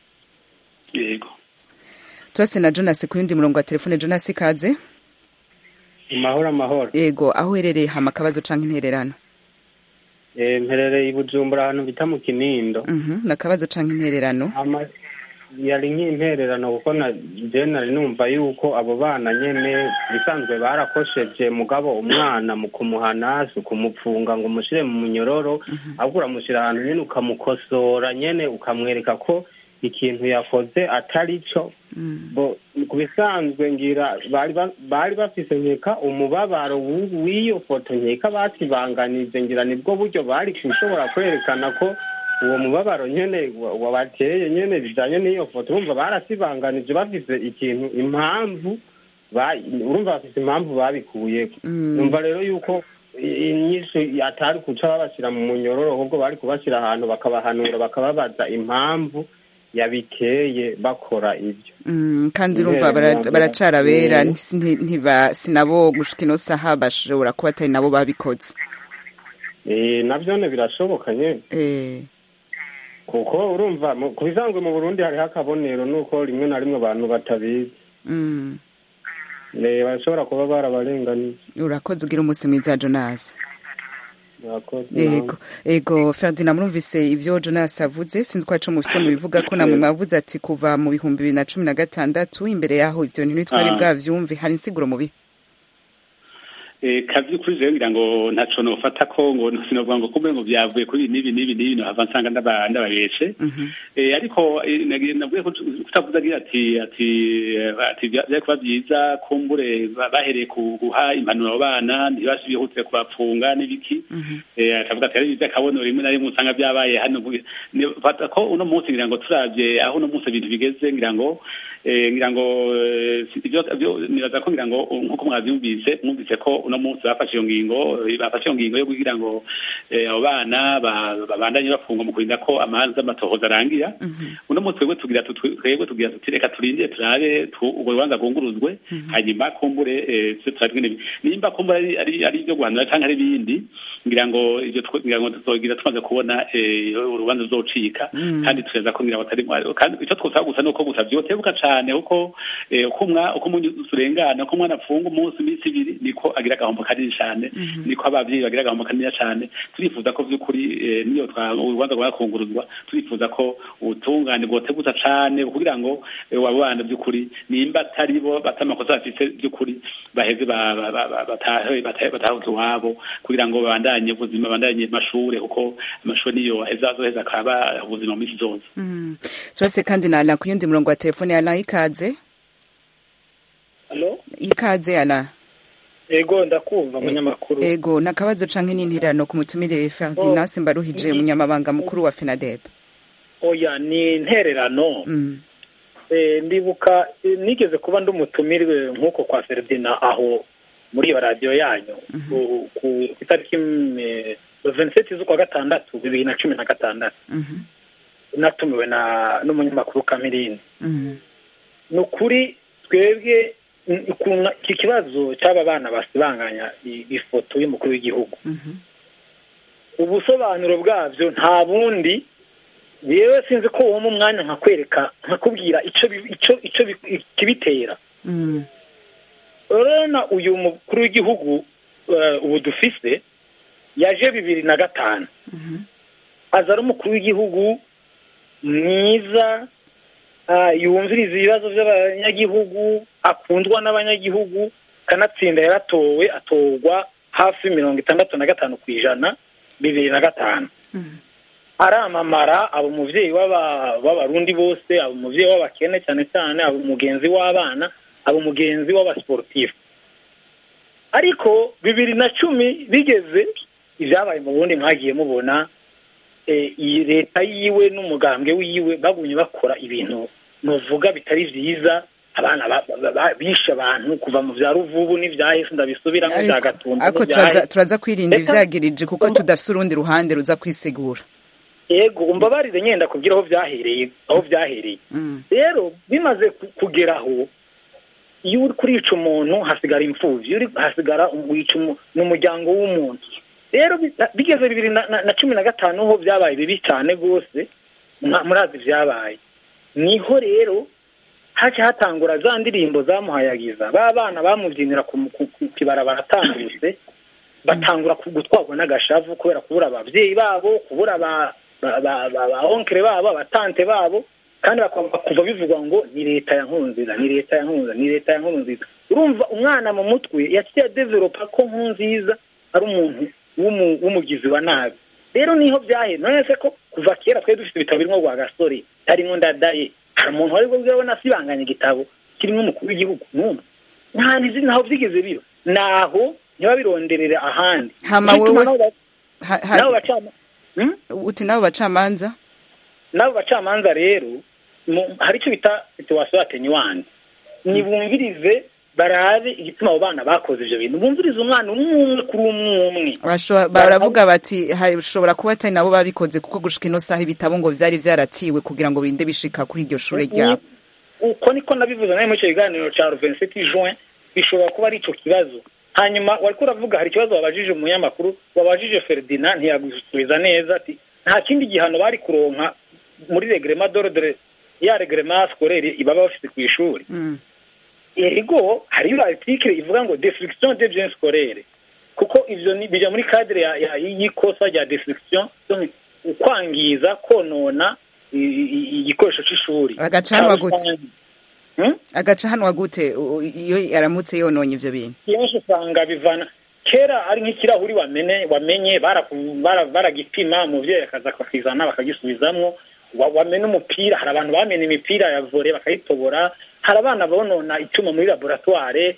yego turase na jonas ku yundi murongo wa telefone jonas ikaze amahoro amahoro yego aho uherereye hama akabazo canke intererano mperereye i bujumbura ahantu bita mu kinindo ni akabazo canke intererano yari nk'intererano kuko na je nari numva yuko abo bana nyene bisanzwe barakosheje mugabo umwana mu kumuhana si ukumupfunga ngo umushire mu munyororo ahubwo uramushira ahantu nyene ukamukosora nyene ukamwereka ko ikintu yakoze atari cyo ku bisanzwe ngira bari bafise nkeka umubabaro w'iyo foto nkeka basibanganije ngira nibwo buryo bari gushobora kwerekana ko uwo mubabaro nyene wabateye nyene bijanye n'iyo foto urumva barasibanganije bafise ikintu impamvu urumva bafise impamvu babikuyeko numva rero yuko inyinshi atari kuca babashyira mu munyororo ahubwo bari kubashyira ahantu bakabahanura bakababaza impamvu yabiteye bakora ibyo kandi urumva baracara bera sinabo gushika ino saha bashobora kuba atari nabo babikoze nabyone birashoboka nyine kuko urumva ku bisanzwe mu burundi hariho akabonero nuko rimwe na rimwe abantu batabizi bashobora kuba barabarenganiye urakoze ugira umunsi mwiza jonasi yego yego ferdinand murumvise ivyo jonas avuze sinzi ko aco mufise mubivuga ko namwe mwavuze ati kuva mu bihumbi bibiri na cumi na gatandatu imbere yaho ivyo bintu ntitwari bwavyumve hari insiguro mubi kavyukuri rero ngira ngo ntaco nofata ko ngo sinovuga ngo kumbe ngo vyavuye kuri nibi nibi nibi nohava nsanga ndababeshe ariko navuye kutavuze agira ati ati ati vyari kuba vyiza kumbure bahereye guha impanuro abo bana ntibasubihutire kubapfunga n'ibiki akavuga ati ari ivy'akabono rimwe na rimwe usanga vyabaye hano fata ko uno munsi ngira ngo turavye aho uno munsi ibintu bigeze ngira ngo ngira ngo nibaza ko ngira ngo nk'uko mwavyumvise mwumvise ko uno munsi bafashe iyo ngingo bafashe iyo ngingo yo kugira ngo abo bana babandanye bafungwa mu kurinda ko amanza amatohoza arangira uno munsi twebwe tugira twebwe tugira tuti reka turindire turabe urwo rubanza rwunguruzwe hanyuma kumbure turabe nimba kumbure ari ari ibyo guhanura cyangwa ari ibindi ngira ngo ibyo ngira ngo tuzogira tumaze kubona urubanza ruzocika kandi tureza ko ngira ngo atari kandi icyo twosaba gusa nuko gusa vyotebuka cane kuko uko umwa uko umunyu urengana uko umwana afunga umunsi iminsi ibiri niko agira agahombo kanini cane niko abavyeyi bagira agahombo kanini cane turifuza ko vy'ukuri niyo urubanza rwakunguruzwa turifuza ko ubutungane bwoteguza cane kugira ngo abo bana vy'ukuri nimba atari bo batamakosa bafise vy'ukuri baheze batahuze iwabo kugira ngo babandanye ubuzima babandanye amashure kuko amashuri niyo azoheza akaba ubuzima mu minsi zose turase kandi na ala ku yundi murongo wa telefone ala ikaze ikaze ala ego ndakumva munyamakuru ego nakabazo canke n'intirano ku mutumire Ferdinand Mbaruhije umunyamabanga mukuru wa FENADEB oya ni intererano ndibuka nigeze kuba ndi umutumirwe nk'uko kwa Ferdinand aho muri iyo radiyo yanyu ku itariki veniseti z'ukwa gatandatu bibiri na cumi na gatandatu natumiwe na n'umunyamakuru kamirindi ni ukuri twebwe iki kibazo cy'aba bana basibanganya ifoto y'umukuru w'igihugu ubusobanuro bwabyo nta bundi yewe sinzi ko uwo mu mwanya nkakwereka nkakubwira icyo kibitera urabona uyu mukuru w'igihugu ubu dufise yaje bibiri na gatanu aza ari umukuru w'igihugu mwiza yumviriza ibibazo by'abanyagihugu akundwa n'abanyagihugu kanatsinda yaratowe atorwa hafi mirongo itandatu na gatanu ku ijana bibiri na gatanu aramamara aba umubyeyi w'abarundi bose aba umubyeyi w'abakene cyane cyane aba umugenzi w'abana aba umugenzi w'abasiporutifu ariko bibiri na cumi bigeze ibyabaye mu bundi mwagiye mubona iyi leta yiwe n'umugambwe wiwe bagumye bakora ibintu nuvuga bitari byiza abana bishe abantu kuva mu bya ruvubu n'ibyahise ndabisubiramo bya gatumba ariko turaza kwirinda ibyagirije kuko tudafite urundi ruhande ruza kwisegura yego umbabarire nyenda kubwira aho byahereye aho byahereye rero bimaze kugeraho iyo uri kurica umuntu hasigara imfubyi hasigara wica n'umuryango w'umuntu rero bigeze bibiri na cumi na gatanu ho byabaye bibi cyane rwose murazi byabaye niho rero haje hatangura za ndirimbo zamuhayagiza ba bana bamubyinira ku kibara baratambutse batangura gutwarwa n'agashavu kubera kubura ababyeyi babo kubura ba onkere babo abatante babo kandi kuva bivugwa ngo ni leta ya nkunziza ni leta ya nkunziza ni leta ya nkunziza urumva umwana mu mutwe yaciye developa ko nkunziza ari umuntu w'umugizi wa nabi rero niho byahe none se ko kuva kera twari dufite ibitabo birimo rwa gasore harimo ndadaye hari umuntu wari bwabona asibanganya igitabo kirimo umukuru w'igihugu n'umwe nta nizi ntaho byigeze biro naho ntibabironderere ahandi hama wewe uti nabo bacamanza n'abo bacamanza rero hari icyo bita situwasiyo atenyuwani nibumvirize barabe igituma abo bana bakoze ibyo bintu bumvirize umwana umwe umwe kuri umwe umwe baravuga bati hashobora kuba atari nabo babikoze kuko gushika ino saha ibitabo ngo byari byaratiwe kugira ngo binde bishika kuri iryo shuri ryabo uko niko nabivuze nawe muri icyo kiganiro cya ruvenisiti juin bishobora kuba ari icyo kibazo hanyuma wari uravuga hari ikibazo wabajije umunyamakuru wabajije feridina ntiyagusubiza neza ati nta kindi gihano bari kuronka muri regrema dorodore ya regrema sikorere baba bafite ku ishuri ego hariyo article ivuga ngo destruction de biens scolaires kuko ivyo bijya muri cadre y'ikosa rya destruction ukwangiza konona igikoresho c'ishuri agacanwa gute agacanwa gute iyo yaramutse yononye ivyo bintu kenshi usanga bivana kera ari nk'ikirahuri wamenye wamenye baragipima umuvyeyi akaza akakizana bakagisubizamwo wamena umupira hari abantu bamena imipira ya vore bakayitobora hari abana bonona icyuma muri laboratware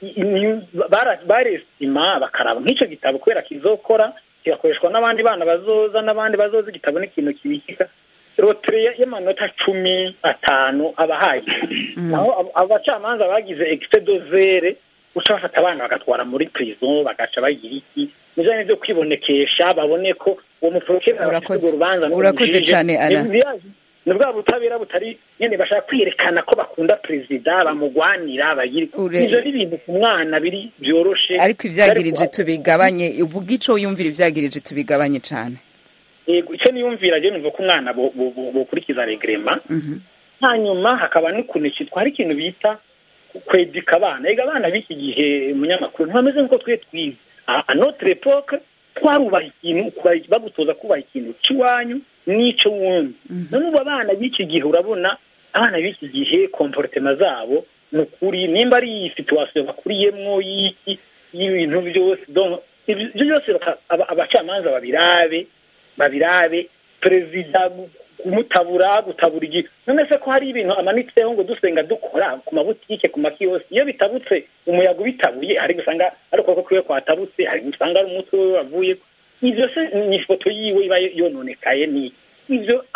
baresima bakaraba nk'icyo gitabo kubera kizokora kigakoreshwa n'abandi bana bazoza n'abandi bazoza igitabo n'ikintu kibikika rotere y'amanota cumi atanu abahaye naho abacamanza bagize ekise dozere guca bafata abana bagatwara muri prison bagaca bagira iki nijanye vyo kwibonekesha babone ko uwo muporokere abafite urwo rubanza urakoze cane ana ni bwa butabera butari nyene bashaka kwerekana ko bakunda perezida bamugwanira bagira ivyo ni ibintu ku mwana biri vyoroshe ariko ivyagirije tubigabanye uvuga ico yumvira ivyagirije tubigabanye cane yego icyo niyumvira je numva ko umwana bokurikiza regrema hanyuma hakaba n'ukuntu cyitwa hari ikintu bita kwedika abana ega abana b'iki gihe umunyamakuru ntibameze nk'uko twe twize a notre epoque twarubaha ikintu bagutoza kubaha ikintu cy'iwanyu n'ico wundi none ubu abana b'iki gihe urabona abana b'iki gihe komportema zabo ni ukuri nimba ari iyi situwasiyo bakuriyemwo y'iki y'ibintu byose ibyo byose abacamanza babirabe babirabe perezida kumutabura gutabura igihe none se ko hari ibintu amanitseho ngo dusenga dukora ku mabutike ku makiyosi iyo bitabutse umuyaga ubitabuye hari gusanga ari ukuboko kwiwe kwatabutse hari gusanga ari umutwe we wavuye ivyo se ni ifoto yiwe iba yononekaye ni ivyo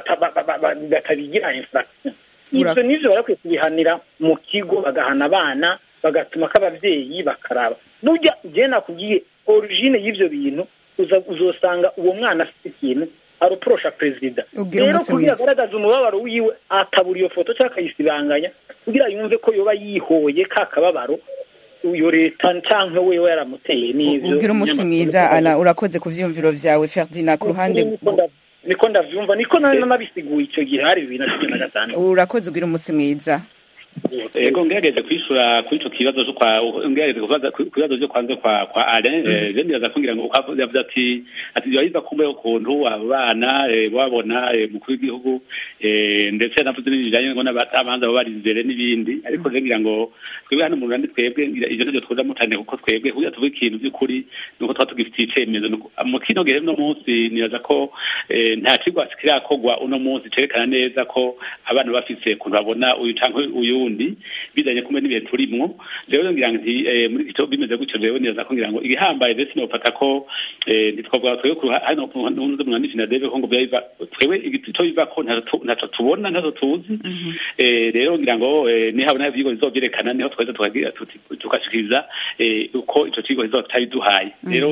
batabigira infraction ivyo nivyo barakwiye kubihanira mu kigo bagahana abana bagatuma k'abavyeyi bakaraba burya jewe nakubwiye origine y'ivyo bintu uzosanga uwo mwana afite ikintu aruporosha perezida rero kugira agaragaza umubabaro wiwe atabura iyo foto cyangwa akayisibanganya kugira yumve ko yoba yihoye ka kababaro iyo leta cyangwa wewe yaramuteye n'ivyo ubwira umunsi mwiza ana urakoze ku vyiyumviro vyawe ferdina ku ruhande niko ndavyumva niko nanabisiguye icyo gihe hari bibiri na cumi na gatanu urakoze ubwira umunsi mwiza ego ngerageje kwishura kuri ico kibazo cyo kwa ngerageje kubaza ku bibazo byo kwanze kwa kwa Alain je ndibaza kugira ngo ukavuze yavuze ati ati yoyiza kumbe ukuntu abana babona mukuru w'igihugu ndetse navuze n'ibijanye ngo n'abatabanza babarizere n'ibindi ariko je ngira ngo twebwe hano mu Rwanda twebwe ivyo nivyo twoza mutane kuko twebwe kugira tuvuge ikintu by'ukuri nuko twa tugifitiye icemezo mu kino gihe no munsi nibaza ko nta kigwa kirakogwa uno munsi cerekana neza ko abana bafise ukuntu babona uyu canke uyu wundi bizanye kumwe n'ibihe turimwo rero ngira nti muri icyo bimeze gutyo rero neza ko ngira ngo igihambaye ndetse nofata ko ntitwavuga twebwe hano n'undi mwana na deve ko ngo byabiva twebwe icyo biva ko ntaco tubona ntaco tuzi rero ngira ngo nihabona ivyigwa bizovyerekana niho tweza tukagira tukashikiriza uko ico kigo kizoba cyabiduhaye rero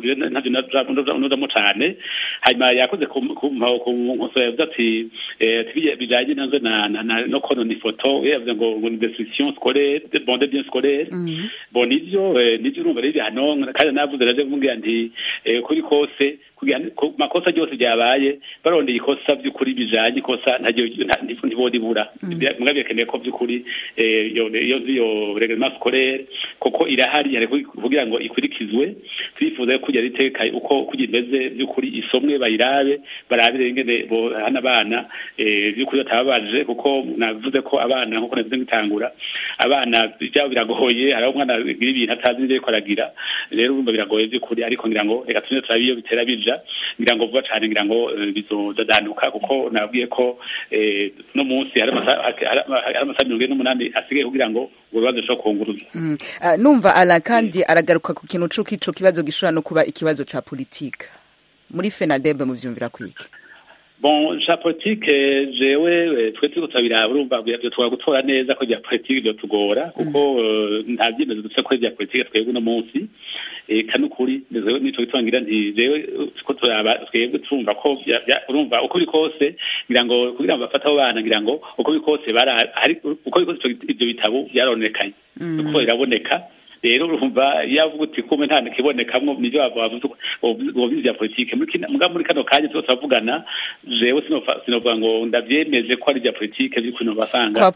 ntavyo nozamo cane hanyuma yakoze ku nkosora yavuze ati bijanye nazo no konona ifoto yavuze ngo ngo ni destruction scolaire bon de bien scolaire bon nivyo nivyo urumva rero hano kandi navuze naje kumubwira nti kuri kose makosa ryose ryabaye barondeye ikosa by'ukuri bijanye ikosa ntibodibura mugabo bikeneye ko by'ukuri iyo iyo reglement scolaire koko irahari hari kugira ngo ikurikizwe turifuza ko kujya riteka uko kugira imeze by'ukuri isomwe bayirabe barabire ingene hana abana by'ukuri batababaje kuko navuze ko abana nkuko navuze ngitangura abana byabo biragoye hari umwana agira ibintu atazi n'ibyo ariko aragira rero urumva biragoye by'ukuri ariko ngira ngo reka tujye turabe iyo bitera bija ngira ngo vuba cyane ngira ngo bizodadanuka kuko nabwiye ko no munsi hari amasaha mirongo ine n'umunani asigaye kugira ngo ubwo bibazo bishobora kunguruza numva ala kandi aragaruka ku kintu c'uko ico kibazo gishobora no kuba ikibazo ca politika muri fenadebe muvyumvira kwiki bon cha politique jewe twe turiko turabiraba urumva twara gutora neza ko rya politique byo tugora kuko nta byemezo dufite ko rya politique twebwe uno munsi eka n'ukuri nico gitangira nti jewe ko turaba twebwe turumva ko urumva uko biri kose ngira ngo kugira ngo bafate abo bana ngira ngo uko biri kose uko biri kose ibyo bitabo byaronekanye uko biraboneka rero urumva yavuga uti kumbe nta nikibonekamo nivyo bavuze ububizi bya politike muga muri kano kanya tuba turavugana jewe sinovuga ngo ndavyemeze ko ari bya politike vy'uko no basanga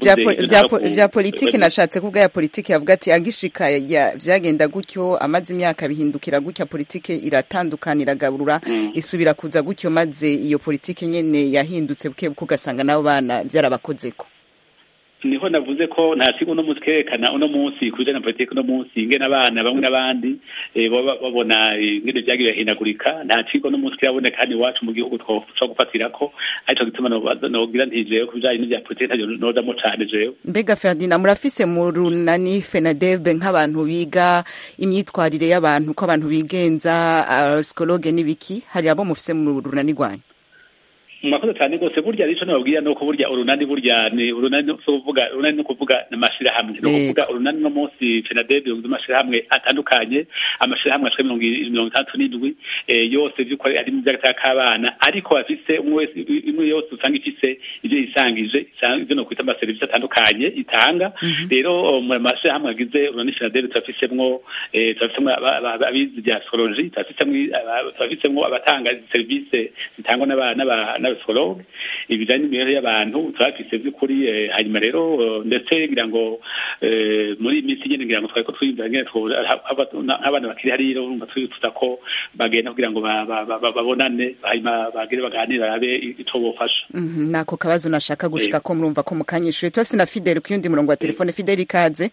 vya politike nashatse kuvuga ya politike yavuga ati agishika vyagenda gutyo amaze imyaka bihindukira gutya politike iratandukana iragaburura isubira kuza gutyo maze iyo politike nyene yahindutse buke buke ugasanga nabo bana vyarabakozeko niho navuze ko nta kigo uno munsi kerekana uno munsi ku bijyanye na politiki uno munsi ingene abana bamwe n'abandi babona ingene byagiye birahindagurika nta kigo uno munsi kiraboneka hano iwacu mu gihugu twashobora gufatira ko aricyo gituma nogira ntijewe ku bijyanye n'ibya politiki ntacyo nozamo cane jewe mbega ferdinand murafise mu runani fenadebe nk'abantu biga imyitwarire y'abantu ko abantu bigenza psikologe n'ibiki hari abo mufise mu runani rwanyu mwakoze cyane rwose burya rico nababwira nuko burya urunani burya ni urunani no kuvuga urunani no kuvuga n'amashirahamwe no kuvuga urunani no munsi FENADEB yunze amashirahamwe atandukanye amashirahamwe ashika mirongo mirongo itandatu n'indwi yose vy'ukuri ari mu vy'agataka k'abana ariko bafise umwe wese imwe yose usanga ifise ivyo yisangije ivyo no kwita amaserivisi atandukanye itanga rero mu mashirahamwe agize urunani FENADEB turafisemwo turafisemwo abizi bya astrology turafisemwo abatanga serivisi zitangwa n'aba n'abapsikologe ibijanye n'imibereho y'abantu turafise by'ukuri hanyuma rero ndetse ngira ngo muri iyi minsi nyene ngira ngo twari ko twiyumvira ngene nk'abana bakiri hariya urumva twifuza ko bagenda kugira ngo babonane hanyuma bagire baganire barabe ico bofasha nako kabazo nashaka gushika ko murumva ko mukanyishuye tose na Fidel ku yundi murongo wa telefone Fidel ikaze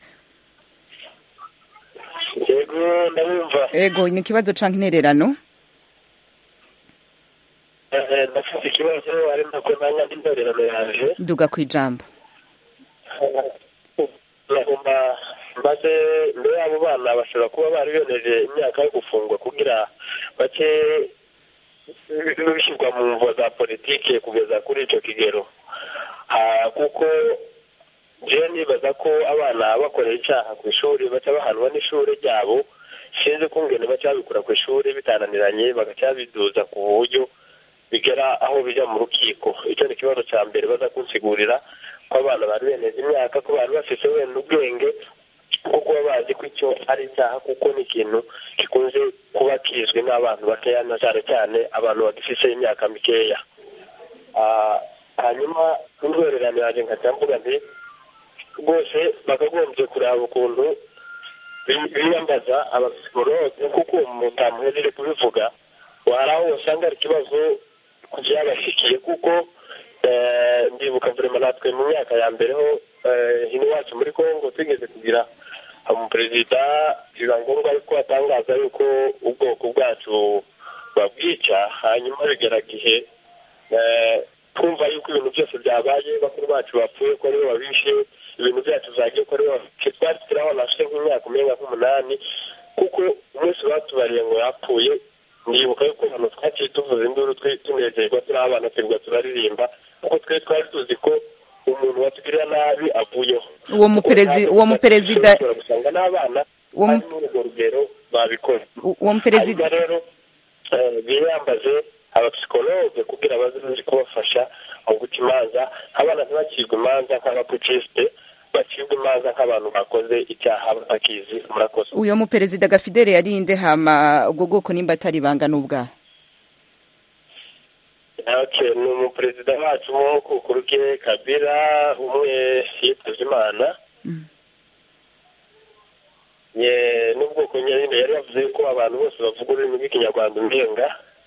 yego ndabumva ego ni ikibazo canke intererano ndafite ikibazo ari nako nanya n'intorerano yaje duga ku ijambo nagomba maze mbere y'abo bana bashobora kuba bari beneje imyaka yo gufungwa kugira bake bishyirwa mu mvo za politike kugeza kuri icyo kigero kuko jewe nibaza ko abana bakorera icyaha ku ishuri baca bahanwa n'ishuri ryabo sinzi ko ngene baca babikora ku ishuri bitananiranye bagaca babiduza ku buryo bigera aho bijya mu rukiko icyo ni ikibazo cya mbere baza kunsigurira ko abana bari beneje imyaka ko bari bafite wenda ubwenge bwo kuba bazi ko icyo ari icyaha kuko ni ikintu gikunze kuba kizwi n'abantu bakeya na cyane cyane abantu bagifite imyaka mikeya hanyuma n'intwererano yanjye nkajya mvuga nti rwose bakagombye kureba ukuntu biyambaza abapsikologe kuko mutamuhejeje kubivuga hari aho usanga hari ikibazo byabashyikiye kuko ndibuka vurema natwe mu myaka ya mbere ho hino iwacu muri congo tugeze kugira umuperezida biba ngombwa yuko atangaza yuko ubwoko bwacu babwica hanyuma bigera gihe twumva yuko ibintu byose byabaye bakuru bacu bapfuye ko aribo babishe ibintu byacu byagiye ko aribo twari turabona afite nk'imyaka umenga nk'umunani kuko umunsi batubariye ngo yapfuye ndibuka yuko hano twaciye tuvuza induru tunezerwa turi abana twirirwa turaririmba kuko twe twari tuzi ko umuntu watugirira nabi avuyeho uwo muperezida uwo muperezida gusanga n'abana bari muri urwo rugero babikora uwo muperezida rero biyambaze abapsikologe kugira baze kubafasha mu guca imanza abana ntibacibwe imanza nk'abapucisite bacibwa imanza nk'abantu bakoze icyaha batakizi murakoze uyo muperezida gafidele yarinde hama ubwo bwoko nimba atari ibanga n'ubwaha okay ni umuperezida wacu wo kukuru ke kabira umwe yitabye imana n'ubwoko nyine yari yavuze ko abantu bose bavuga ururimi rw'ikinyarwanda umenga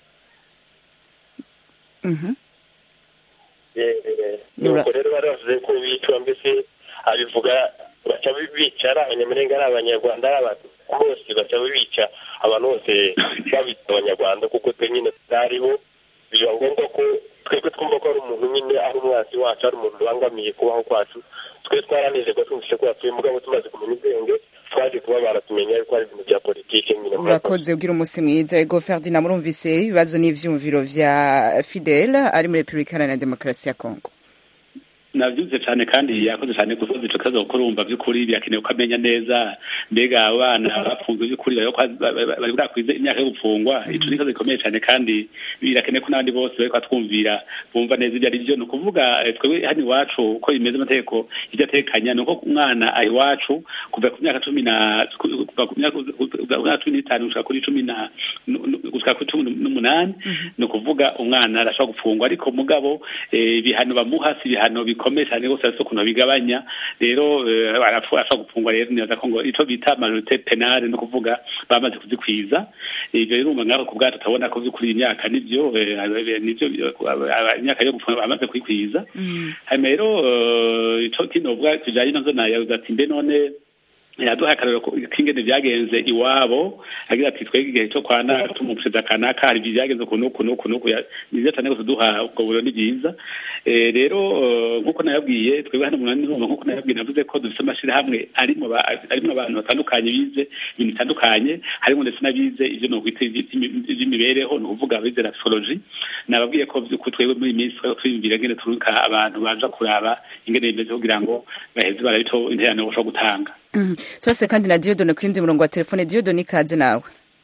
nuko rero bari bavuze ko bicwa mbese abivuga baca bica ari abanyamurenge ari abanyarwanda ari abantu bose baca bica abantu bose babita abanyarwanda kuko twe nyine tutaribo biba ngombwa ko twebwe twumva ko ari umuntu nyine ari umwanzi wacu ari umuntu ubangamiye kubaho kwacu twe twaranezerwa twumvise ko yapfuye mugabo tumaze kumenya ubwenge twaje kuba baratumenya yuko ari ibintu bya politiki nyine urakoze ugira umunsi mwiza ego ferdinand murumvise ibibazo n'ivyumviro vya fidel ari muri repubulika iharanira demokarasi ya kongo nabyumvise cyane kandi yakoze cyane gusoza ico kibazo kuko urumva by'ukuri birakenewe ko amenya neza mbega abana bafunzwe by'ukuri bari bwakwize imyaka yo gufungwa ico ni ikibazo gikomeye cyane kandi birakenewe ko n'abandi bose bariko batwumvira bumva neza ibyo ari byo ni ukuvuga twebwe hano iwacu uko bimeze amategeko ibyo atekanya ni uko umwana aha iwacu kuva ku myaka cumi na kuva ku myaka cumi n'itanu gushika kuri cumi na gushika kuri cumi n'umunani ni ukuvuga umwana arashobora gufungwa ariko mugabo ibihano bamuha si ibihano bikomeye cyane rwose ariko ukuntu bigabanya rero arashobora gufungwa rero nibaza ko ngo ico bita majorite penale ni ukuvuga bamaze kuzikwiza ivyo rero ngaho ku bwacu turabona ko vy'ukuri imyaka nivyo nivyo imyaka yo gufunga bamaze kwikwiza hanyuma rero ico kinovuga kijanye nazo nayavuze ati mbe none yaduhaye akarero k'ingene byagenze iwabo agira ati twebwe igihe cyo kwana tumuperezida kanaka hari ibyo byagenze ukuntu ukuntu ukuntu ni byiza cyane rwose duha ubwo buryo ni byiza rero nk'uko nayabwiye twebwe hano mu numva nk'uko nayabwiye navuze ko dufite amashyirahamwe arimo abantu batandukanye bize ibintu bitandukanye harimo ndetse n'abize ibyo ni ukwita iby'imibereho ni ukuvuga abize rasoloji nababwiye ko twebwe muri iyi minsi twiyumvira ngene turuka abantu baza kuraba ingene bimeze kugira ngo baheze barabito interano bashobora gutanga turase kandi na diyodone ku yindi murongo wa telefone diyodone ikaze nawe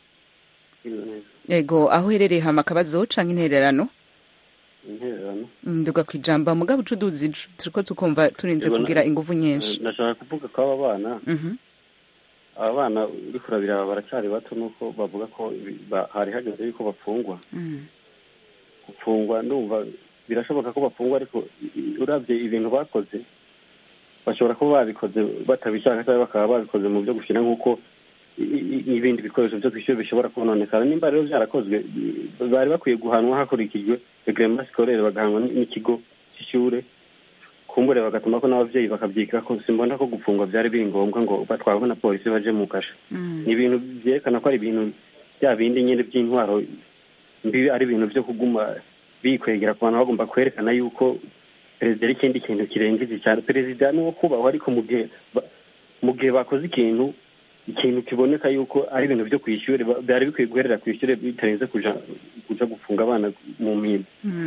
yego aho uherereye hama akabazo canke intererano intererano nduga ku ijambo mugabo uca uduzi turiko tukumva turinze kugira inguvu nyinshi ndashaka kuvuga ko aba bana aba bana uriko urabiraba baracyari bato nuko bavuga ko hari hageze yuko bapfungwa gupfungwa ndumva birashoboka ko bapfungwa ariko uravye ibintu bakoze bashobora kuba babikoze batabishaka cyangwa bakaba babikoze mu byo gushyira nk'uko n'ibindi bikoresho byo kwishyura bishobora kononekara nimba rero byarakozwe bari bakwiye guhanwa hakurikijwe regrema sikorere bagahanwa n'ikigo cy'ishure kumbure bagatuma ko n'ababyeyi bakabyiga ko simbona ko gupfungwa byari biri ngombwa ngo batwarwe na polisi baje mu kasha ni ibintu byerekana ko ari ibintu bya bindi nyine by'intwaro mbi ari ibintu byo kuguma bikwegera ku bantu bagomba kwerekana yuko perezida ari ikindi kintu kirengeje cyane perezida ni uwo kubahwa ariko mu gihe mu gihe bakoze ikintu ikintu kiboneka yuko ari ibintu byo kwishyura byari bikwiye guherera ku ishyure bitarenze kuja kuja gufunga abana mu mpimba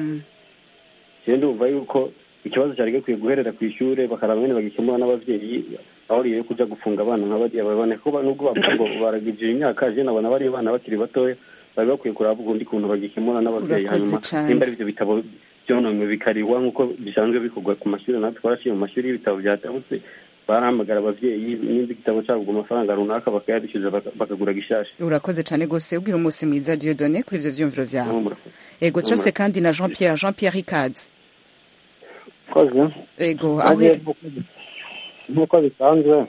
rero ndumva yuko ikibazo cyari gikwiye guherera ku ishure bakaraba nyene bagikemura n'abavyeyi aho riyo kuja gufunga abana nka bariya babone ko nubwo bavuga ngo baragijira imyaka je nabona bariya bana bakiri batoya bari bakwiye kuraba ubundi kuntu bagikemura n'abavyeyi hanyuma nimba ari ivyo bitabo byononywe bikariwa nk'uko bisanzwe bikorwa ku mashuri natwe twarashiye mu mashuri y'ibitabo byatabutse barahamagara abavyeyi nimba igitabo cyagurwa amafaranga runaka bakayadishyuza bakagura gishasha urakoze cyane rwose ubwira umunsi mwiza diodone kuri ivyo vyumviro vyawe ego cyose kandi na jean pierre jean pierre ikaze koze ego nk'uko bisanzwe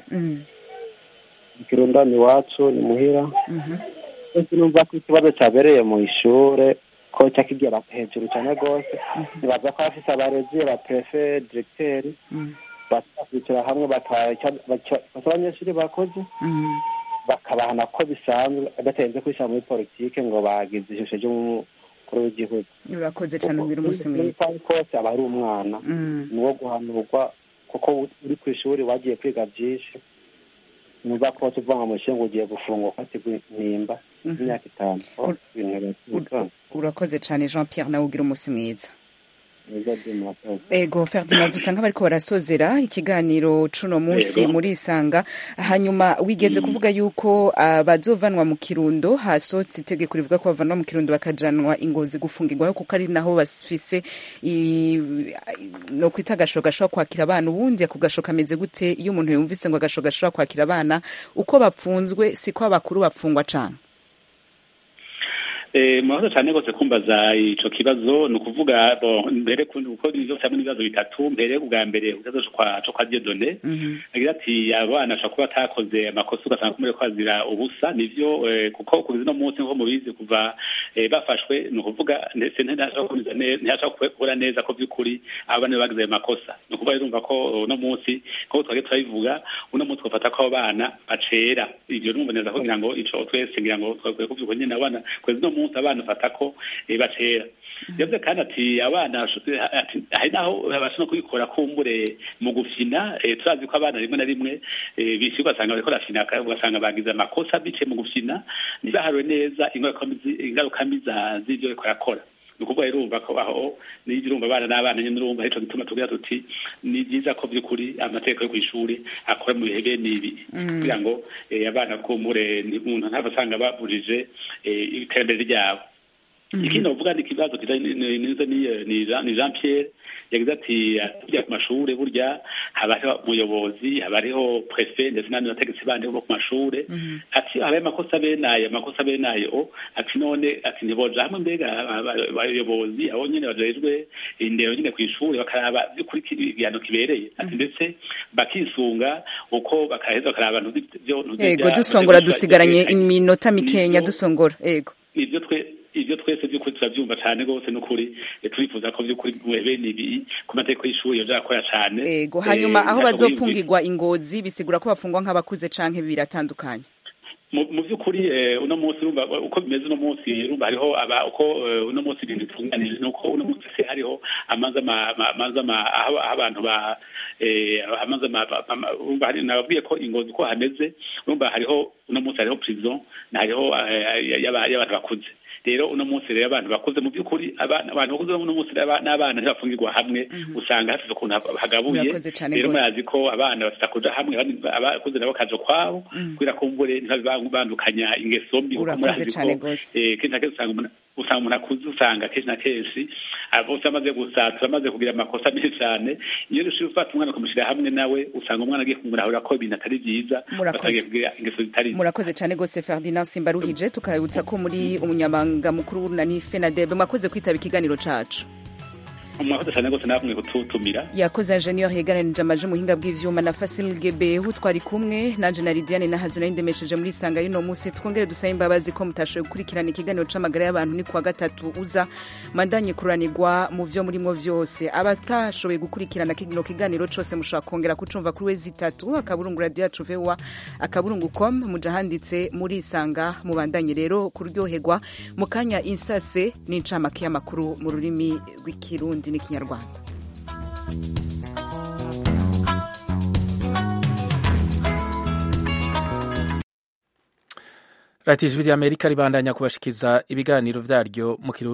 ikirundani iwacu ni muhira ese numva ko ikibazo cyabereye mu ishure ko cyakigera hejuru cyane rwose nibaza ko bafise abarezi ba prefe directeri bakwicara hamwe bakaca abanyeshuri bakoze bakabahana ko bisanzwe batarenze kwishyira muri politike ngo bagize ishusho ry'umukuru w'igihugu urakoze cyane ubwira umunsi mwiza kose aba ari umwana ni uwo guhanurwa kuko uri ku ishuri wagiye kwiga byinshi numva ko tuvuga mu ishinga ugiye gufungwa ukatigwa nimba imyaka itanu urakoze cyane jean pierre nawe ugira umunsi mwiza ego ferdinand dusa nk'abariko barasozera ikiganiro cuno munsi muri isanga hanyuma wigeze kuvuga yuko bazovanwa mu kirundo hasohotse itegeko rivuga ko bavanwa mu kirundo bakajanwa ingozi gufungirwaho kuko ari naho bafise no kwita agasho gashobora kwakira abana ubundi ako gasho kameze gute iyo umuntu yumvise ngo agasho gashobora kwakira abana uko bapfunzwe siko abakuru bapfungwa cane murakoze cyane rwose kumbaza ico kibazo ni ukuvuga mbere kuko byose hamwe n'ibibazo bitatu mbere ubwa mbere ikibazo co kwa diodone agira ati abana ashobora kuba atakoze amakosa ugasanga kumure kwazira ubusa nivyo kuko kugeza uno munsi nko mubizi kuva bafashwe ni ukuvuga ndetse ntihashobora kubura neza ko by'ukuri abana bagize ayo makosa ni ukuvuga urumva ko uno munsi nk'uko twagiye turabivuga uno munsi twafata ko abo bana bacera ivyo numva neza kugira ngo ico twese ngira ngo twakwiye kuvyuka nyene abana kugeza uno munsi abana ufata ko bacera yavuze kandi ati abana hari naho babasha no kubikora kumbure mu gufina turazi ko abana rimwe na rimwe bisi ugasanga bariko barafina ugasanga bagize amakosa biciye mu gufina ntibaharure neza ingaruka mbi z'ivyo bariko barakora ni ukuvuga urumva ko aho niyo urumva abana n'abana nyine urumva arico gituma tugira tuti ni byiza ko by'ukuri amategeko yo kw'ishuri akora mu bihe bene ibi kugira ngo abana kumbure umuntu ntava asanga babujije iterambere ryabo ikindi bavuga ni ikibazo ni jean pierre yagize ati tujya ku mashuri burya haba hariho umuyobozi haba hariho prefe ndetse n'abandi bategetsi bandi bo ku mashuri ati habaye amakosa bene ayo amakosa bene ayo ati none ati ntiboja hamwe mbega abayobozi abo nyene bajejwe indero nyene ku ishuri bakaraba by'ukuri igihano kibereye ati ndetse bakisunga uko bakaheza bakaraba ego dusongora dusigaranye iminota mikenya dusongora ego nivyo twe ivyo twese vy'ukuri turavyumva cane rwose n'ukuri eh, turifuza ko vy'ukuri bene ibi ku mategeko y'ishuri yoja akora cane ego hanyuma Eh, aho ntabwo bazopfungirwa ingozi bisigura ko bafungwa nk'abakuze canke biratandukanye mu mu by'ukuri eh, uno munsi urumva uko bimeze uno munsi urumva hariho aba uko eh, uno munsi ibintu bitunganije nuko uno munsi se hariho amazi ama ama- amazi ama aho aho abantu ba eh, amazi ama ama- ama- urumva hari nababwiye ko ingozi uko hameze urumva hariho uno munsi hariho prison na hariho eh, y'aba- y'abantu bakuze rero uno munsi rero abantu bakuze mu by'ukuri abana abantu bakuze uno munsi n'aba- n'abana ntibafungirwa hamwe usanga hafite ukuntu ha- hagabuye Murakoze cane rero gose. murazi ko abana bafite kuja hamwe abandi- abakuze nabo kaja kwabo kubera ko mbure ntibandukanya ingeso mbi kuko Urakoze murazi cane ko gose. eh, kenshi na kenshi usanga umuntu- usanga umuntu akuze usanga kenshi na kenshi bose amaze gusatira amaze kugira amakosa menshi cyane iyo ushobora gufata umwana ukamushyira hamwe nawe usanga umwana agiye kumurahura ko ibintu atari byiza Murakoze. batangiye kugira ingeso zitari murakoze cyane gose ferdinand simbaruhije tukabibutsa ko muri umunyamabanga mukuru w'urunani fenadebe mwakoze kwitaba ikiganiro cacu mwakoze cyane rwose namwe kututumira yakoze ingenieur yegeranije amaje umuhinga bw'ivyuma na fasil gebehu twari kumwe nanje na lidiane nahazo nari ndemesheje muri sanga y'uno munsi twongere dusabe imbabazi ko mutashoboye gukurikirana ikiganiro c'amagara y'abantu ni kuwa gatatu uza mandanye kuranirwa mu vyo murimo vyose abatashoboye gukurikirana kino kiganiro cose mushobora kongera kucumva kuri wezi itatu akaburungu radio yacu voa akaburungu com muja handitse muri sanga mubandanye rero kuryoherwa mu kanya insase n'incamake y'amakuru mu rurimi rw'ikirundi n'ikinyarwanda radiyo ijwi ry'amerika ribandanya kubashikiza ibiganiro vyaryo mu kirundi